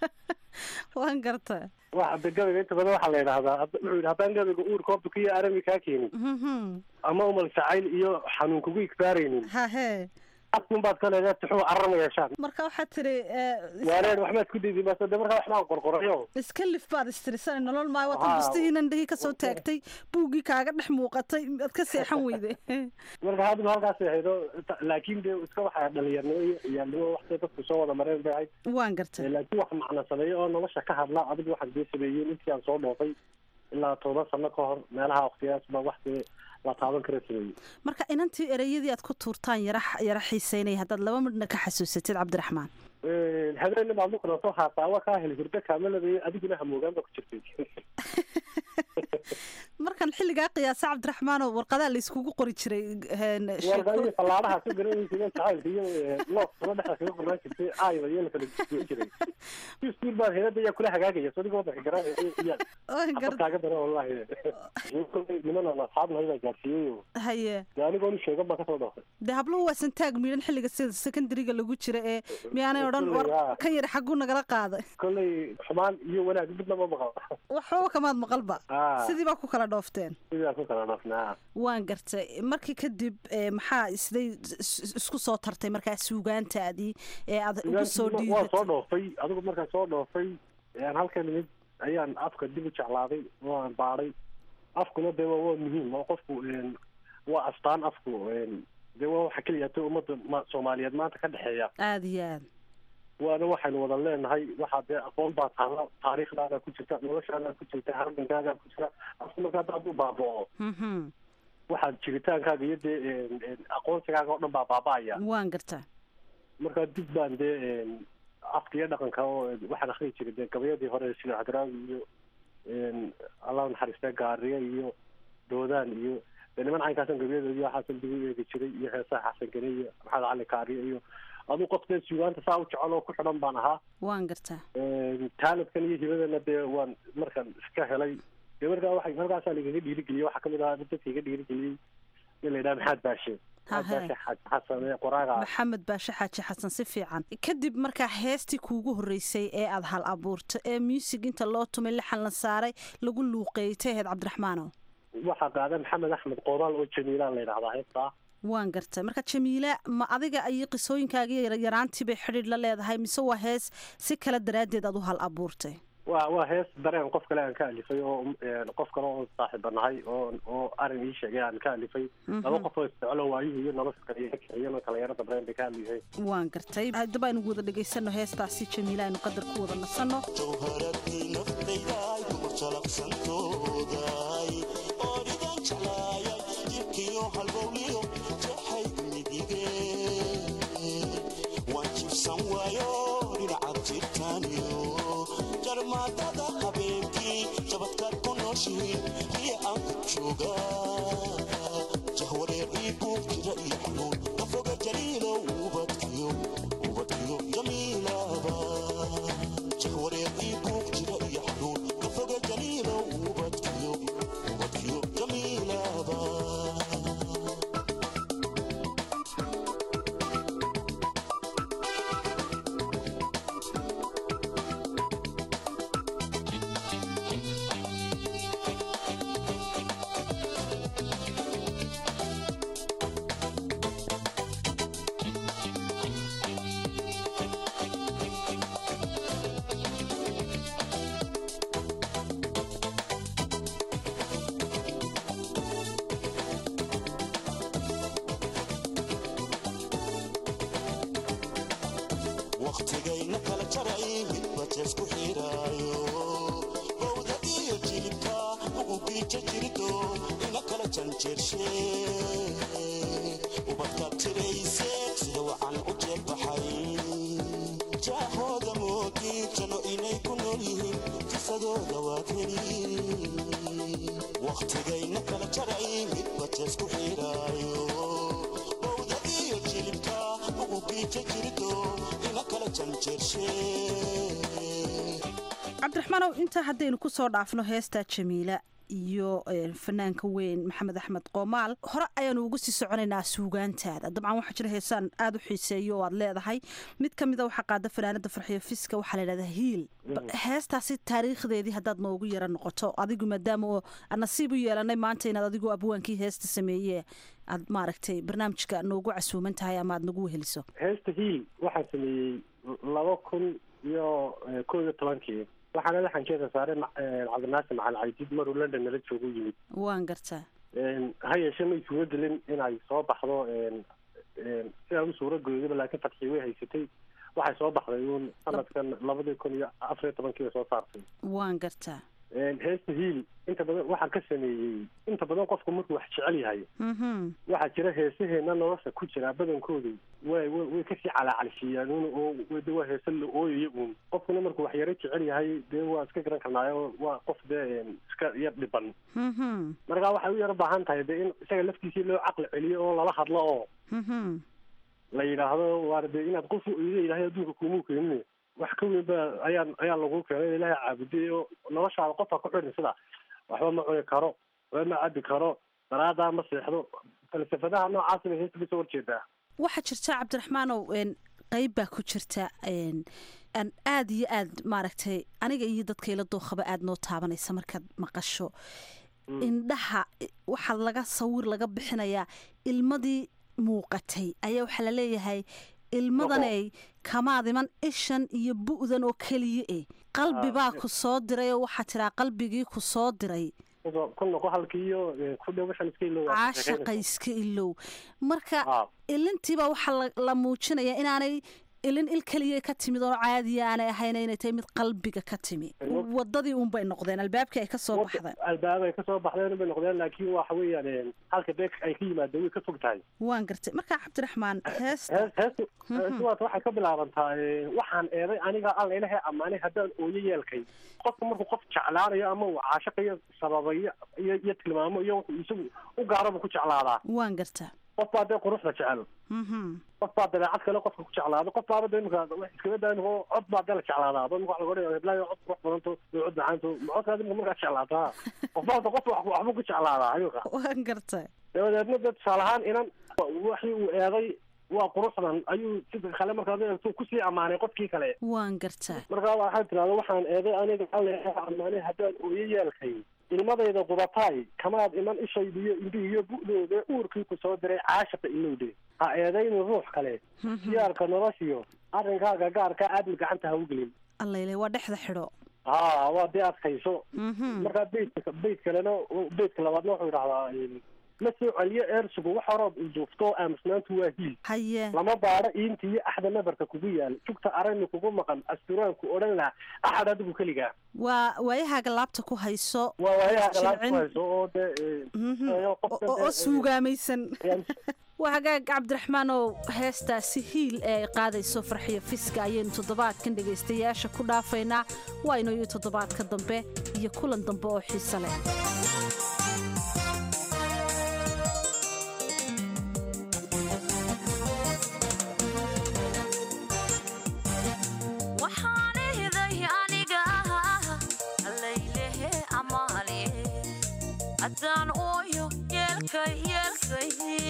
Speaker 11: waan garta
Speaker 14: waxa de gabayga inta badan waxaa la yidhahdaa wuxuu yidhi haddaan gabayga uurka hobka iyo arami kaa keenin ama umal jacayl iyo xanuun kugu igbaaraynin
Speaker 11: hahe
Speaker 14: afkun baad ka leedahay tuxuu carama yeeshaan
Speaker 11: marka waxaad tiri
Speaker 14: waareen waxbaad ku dayday bas de markaa waxbaan qorqorayo
Speaker 11: iska lif baad istirisana nolol maayo waad bustihiinan dhihii kasoo taagtay buuggii kaaga dhex muuqatay aad ka seexan weyde
Speaker 14: marka hadba halkaas ahayd laakiin de iska waxaa dhalinyarnimo iyo ciyaalnimo waxtay dadku soo wada mareen bay ahayd
Speaker 11: waan gartay
Speaker 14: laakiin wax macna sameeyo oo nolosha ka hadla adigu waxaad dee sameeyeen intii aan soo dhoofay ilaa toban sano ka hor meelaha waqtigaas ba wax dee la taaban kara sameeyey
Speaker 11: marka inantii ereyadii aad ku tuurtaan yara yara xiiseynaya haddaad laba midhna ka xasuusatid cabdiraxmaan
Speaker 14: habeenna baad lukana soo haasaawa kaa heli hurdo kaamaladayo adiguna hamoogaan baa ku jirtay
Speaker 11: markan xilligaa qiyaasa cabdiraxmaanoo warqadaa la iskugu qori jiray
Speaker 14: warqadihii fallaadaha ka garanaysa jacaylka iyo loof sula dhexda kaga qornaan jirtay aayda iyo la kala goyn jiray iskuul baan heelada ayaa kula hagaagaya so adiga wadanka garanaya iyo kaaga dara wallahi niman aan asxaabnahay baa gaarsiiyey
Speaker 11: haye
Speaker 14: de anigoonu sheegan baan kasoo dhoofay
Speaker 11: de habluhu waa santaag miidhan xilliga sida secondariga lagu jira ee miyaanay odhan war kan yar xagguu nagala qaaday
Speaker 14: kolley xumaan iyo wanaag midna ma maqal
Speaker 11: waxbaba kamaad maqalba sidii baa ku kala dhoofteen
Speaker 14: sidii baa ku kala dhoofnaa
Speaker 11: waan gartay markii kadib maxaa isday isku soo tartay markaa suugaantaadii ee aad ugu soo
Speaker 14: dhiibatay waan soo dhoofay adigu markaan soo dhoofay aan halkan imid ayaan afka dib u jeclaaday oo aan baadhay afkuna dee waa waa muhiim oo qofku waa astaan afku dee waa waxa keliya ta ummadda soomaaliyeed maanta ka dhexeeya
Speaker 11: aada iyo aad
Speaker 14: waana waxaynu wada leenahay waxaa dee aqoon baa taala taariikhdaada ku jirta noloshaada ku jirta harbinkaada ku jira afku marka hadda hadduu baaba'o waxaad jiritaankaaga iyo dee aqoonsigaaga oo dhan baa baaba'aya
Speaker 11: waan gartaa
Speaker 14: marka dib baan dee afka iyo dhaqanka oo waxaan akriyi jiray dee gabayadii hore sida hadraawi iyo allah naxariista gaariye iyo doodaan iyo dee niman caynkaasan gabayadoodii waxaasan dib u eegi jiray iyo heesaha xasan gene iyo maxamed cali kaariye iyo aduu qof dee suugaanta saa u jecel oo ku xidhan baan ahaa
Speaker 11: waan gartaa
Speaker 14: taaladkan iyo hibadana dee waan markaan iska helay dee markaa waxa halkaasaa lagaga dhiirigeliyey waxaa kamid ahaa dadka iga dhiirigeliyey in la yidhaha maxaad baashe
Speaker 11: maxamed baashe xaaji xasan si fiican kadib markaa heestii kuugu horreysay ee aada hal abuurto ee muusig inta loo tumay lixan la saaray lagu luuqeeytay ahayd cabdiraxmaano
Speaker 14: waxaa qaada maxamed axmed qoodaal oo jamiilaan la yidhahdaa heestaa
Speaker 11: waan gartay marka jamiila ma adiga ayay qisooyinkaagii yaraantii bay xidhiidh la leedahay mise waa hees si kale daraaddeed aad u hal abuurtay
Speaker 14: waa waa hees dareen qof kale aan ka alifay oo qof kale oo saaxiiba nahay oo oo arrin ii sheegay aan ka alifay laba qof oo isjeclo waayuhu iyo nolosha kaliya kala yarada dareen bay ka hadlayhay
Speaker 11: waan gartay haddaba aynu wada dhegaysano heestaasi jamiila aynu qadar ku wada nasanno
Speaker 15: jarmaadada habeenkii jabadkaad ku nooshihiin iyo aan ku joogaa jahwareer ii buug jira iyo xanuun nafoga jaliilow ubadkiyo ubadkiyo jamiilaba jahwareer ii buug jira iyo xanuun nafoga jaliilow ubadkiyo ubadkiyo jamiilaba waqtigayna kala jaray midba jees ku xiraayo bowda iyo jilibka ugu giija jirido ina kala janjeershe ubadka tirayse sida wacan u jeelbaxay jaahooda moodi jano inay ku nool yihiin jisadooda waad heli waqtigayna kala jaray midba jees ku xiraayo bowda iyo jilibka ugu giija jirido ina kala janjeershe
Speaker 11: cabdiraxmaanow intaa haddaynu ku soo dhaafno heestaa jamiila iyo fanaanka weyn maxamed axmed qoomaal hore ayaanu uga sii soconaynaa suugaantaada dabcan waxaa jira heesaan aada u xiiseeyo oo aad leedahay mid ka mida waxaa qaada fanaanada farxiyo fiska waxaa layidhahdaa hiil heestaasi taariikhdeedii haddaad noogu yara noqoto adigu maadaama oo aan nasiib u yeelanay maanta inaad adigu abwaankii heesta sameeye aad maaragtay barnaamijka noogu casuuman tahay ama aad nagu weheliso
Speaker 14: heesta hiil waxaan sameeyey laba kun iyo koo iyo tobankii waxaana laxankeeda saaray cabdinaasir macalin caydiid maruu london nala joogu yimid
Speaker 11: waan gartaa
Speaker 14: ha yeeshee may suuro gelin inay soo baxdo sidaa u suuro gooyaba laakiin fadxii way haysatay waxay soo baxday uun sanadkan labadii kun iyo afariyo tobankii bay soo saartay
Speaker 11: waan gartaa
Speaker 14: heesta hiil inta badan waxaan ka sameeyey inta badan qofku markuu wax jecel yahay waxaa jira heesaheena nolosha ku jira badankoodu way way kasii calaacalshiiyaan un oo de waa heese la ooyayo uun qofkuna markuu wax yaro jecel yahay dee waa iska garan karnaayo waa qof dee iska yar dhiban marka waxay u yaro baahan tahay dee in isaga laftiisii loo caqli celiyo oo lala hadlo oo la yidhaahdo waar dee inaad qof ida ilaahay adduunka kumuu keenine wax ka weyn ba ayaa ayaa lagu keenay ilaahay caabuday oo noloshaada qofka ku xidhin sida waxba ma cuni karo waxba ma cabi karo daraadaa ma seexdo falsafadaha noocaasi bay heesta kasoo horjeedaa
Speaker 11: waxaa jirta cabdiraxmaanow qeyb baa ku jirta aan aada iyo aad maaragtay aniga iyo dadka ila dookhaba aada noo taabanaysa markaad maqasho indhaha waxaa laga sawir laga bixinayaa ilmadii muuqatay ayaa waxaa laleeyahay ilmadaney kamaad iman ishan iyo bu'dan oo keliya eh qalbi baa ku soo diray oo waxaa tiraa qalbigii ku soo diray caashaqa iska ilow marka ilintiibaa waxaa la muujinayaa inaanay ilin il keliya ka timid oo caadiya aanay ahayn inay tahay mid qalbiga ka timi wadadii unbay noqdeen albaabkii ay kasoo baxdeen
Speaker 14: albaab ay kasoo baxdeen bay noqdeen laakiin waxa weeyaan halka beek ay ka yimaadeen way ka fog tahay
Speaker 11: waan gartay marka cabdiraxmaan heesta
Speaker 14: heestu heestuwaas waxay ka bilaabantaa waxaan eeday aniga alla ilahay ammaanay haddaan ooyo yeelkay qofka markuu qof jeclaanayo ama uu caashaqayo sababayo iyo iyo tilmaamo iyo wuxuu isagu u gaaraba ku jeclaadaa
Speaker 11: waan gartaa
Speaker 14: qof baa dee quruxda jecel qof baa dabeecad kale qofka ku jeclaado qof baaba de imika iskaga daa imika cod baa dee la jeclaadaa ba imika waxa laga odhanaya heblaayo cod qurux badanto iyo cod macaanto codkaad imika markaa jeclaataa qof baaba qof waxbuu ku jeclaadaa ayuka
Speaker 11: waan gartay
Speaker 14: dabadeedna dee tusaale ahaan inan waxii uu eeday waa quruxdan ayuu sida kale markaad eegto kusii ammaanay qofkii kale
Speaker 11: waan gartaa
Speaker 14: markaa waxaa tirahda waxaan eeday aniga alle ammaanay haddaan ooyo yeelkay ilmadayda qubataay kamaad iman ishaydiyo indhihiyo bu'dooda uurkii ku soo diray caashaqa ilowde ha eedaynu ruux kale siyaarka noloshiyo arrinkaaga gaarka aadmi gacanta ha u gelin
Speaker 11: allayle waa dhexda xidho
Speaker 14: ha waa dee adkayso markaa beydka beyd kalena beydka labaadna wuxuu idhahdaa la soo celiyo eersigu wax horood uduufto aamusnaantu waa hiil
Speaker 11: haye
Speaker 14: lama baadho iinta iyo axda nabarka kugu yaal jugta arayni kugu maqan asturaanku odhan lahaa axad adigu keligaa
Speaker 11: waa waayahaaga laabta ku hayso
Speaker 14: waa waayaha galaad ku
Speaker 11: jilcin.
Speaker 14: hayso oo dee
Speaker 11: Mhm.
Speaker 14: ee,
Speaker 11: oo
Speaker 14: qofka
Speaker 11: oo
Speaker 14: dee,
Speaker 11: suugaamaysan waa hagaag cabdiraxmaan oo heestaasi hiil ee ay qaadayso farxiyo fiska ayaynu toddobaadkan dhegaystayaasha ku dhaafaynaa waa inoo iyo toddobaadka dambe iyo kulan dambe oo xiise leh
Speaker 16: waxaan ihday aniga allaylehe amaale haddaan ooyo yeelkay yeelkay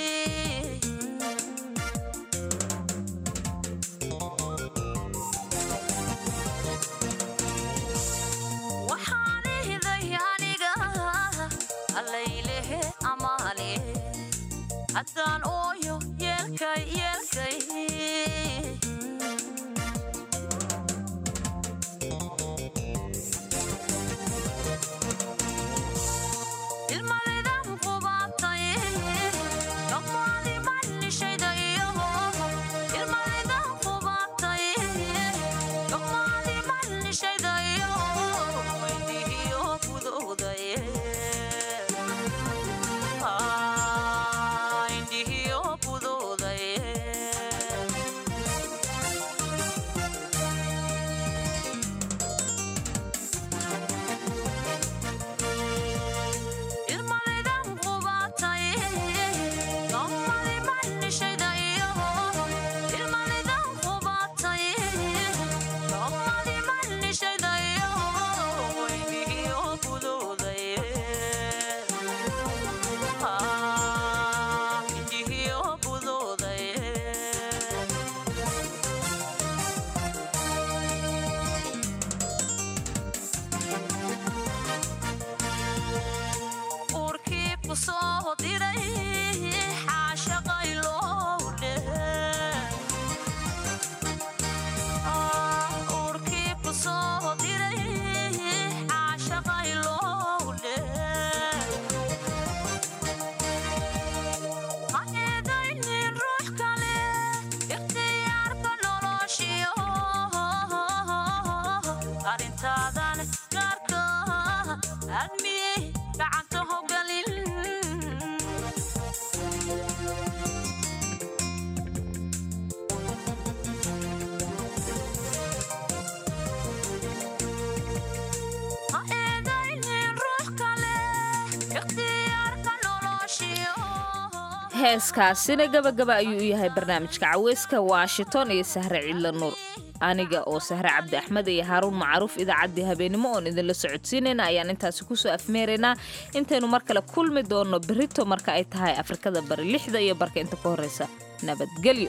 Speaker 16: waxaan ihday aniga allaylehe amaale haddaan ooyo yeelkay yeelkay ilmalidan qubaatay dhammaadi mannishayda iyo ilmalidan qubaatay dhammaadi mannishayda iyo weydihiyo gudoodaye indhihiyo gudoodaye ilmalidan qubaatay dhammaadi mannishayda iyo ilmalidan qubaatay dhammaadi mannishayda iyo weynihiyo gudoodaye indhihiyo gudoodaye uurkii ku soo diray xaashaqay loo uurkii ku soo diray xaashaqay loo ha eedaynin ruux kale ikhtiyaarka noloshiyo arrintaadan gaarka admi gacanta hogalin ha eedaynin ruux kale ikhtiyaarka noloshiyo
Speaker 2: heeskaasina gabagaba ayuu u yahay barnaamijka caweyska washington iyo sahre cidla nuur aniga oo sahre cabdi axmed iyo haaruun macruuf idaacaddii habeenimo oon idinla socodsiinayna ayaan intaasi kusoo afmeeraynaa intaynu mar kale kulmi doonno berito marka ay tahay afrikada bari lixda iyo barka inta ka horreysa nabadgelyo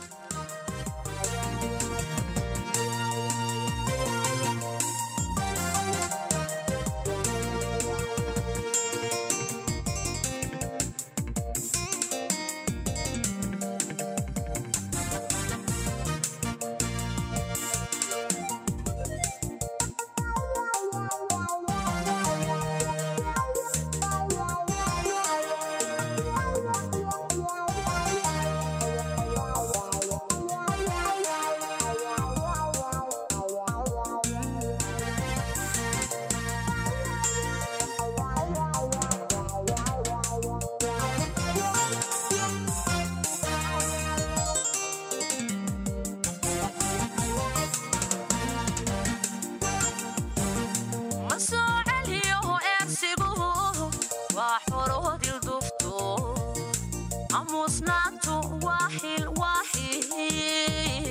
Speaker 16: ma soo celiyo eersigu waa xoroodil dufto amuusnaantu waa xil waa xil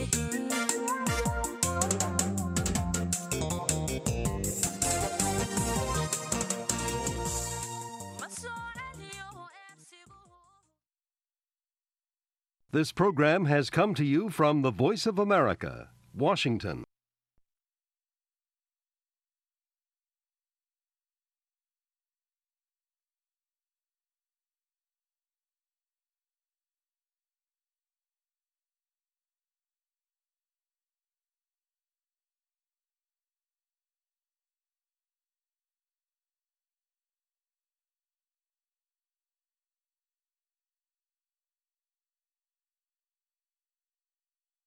Speaker 17: This program has come to you from the Voice of America, Washington.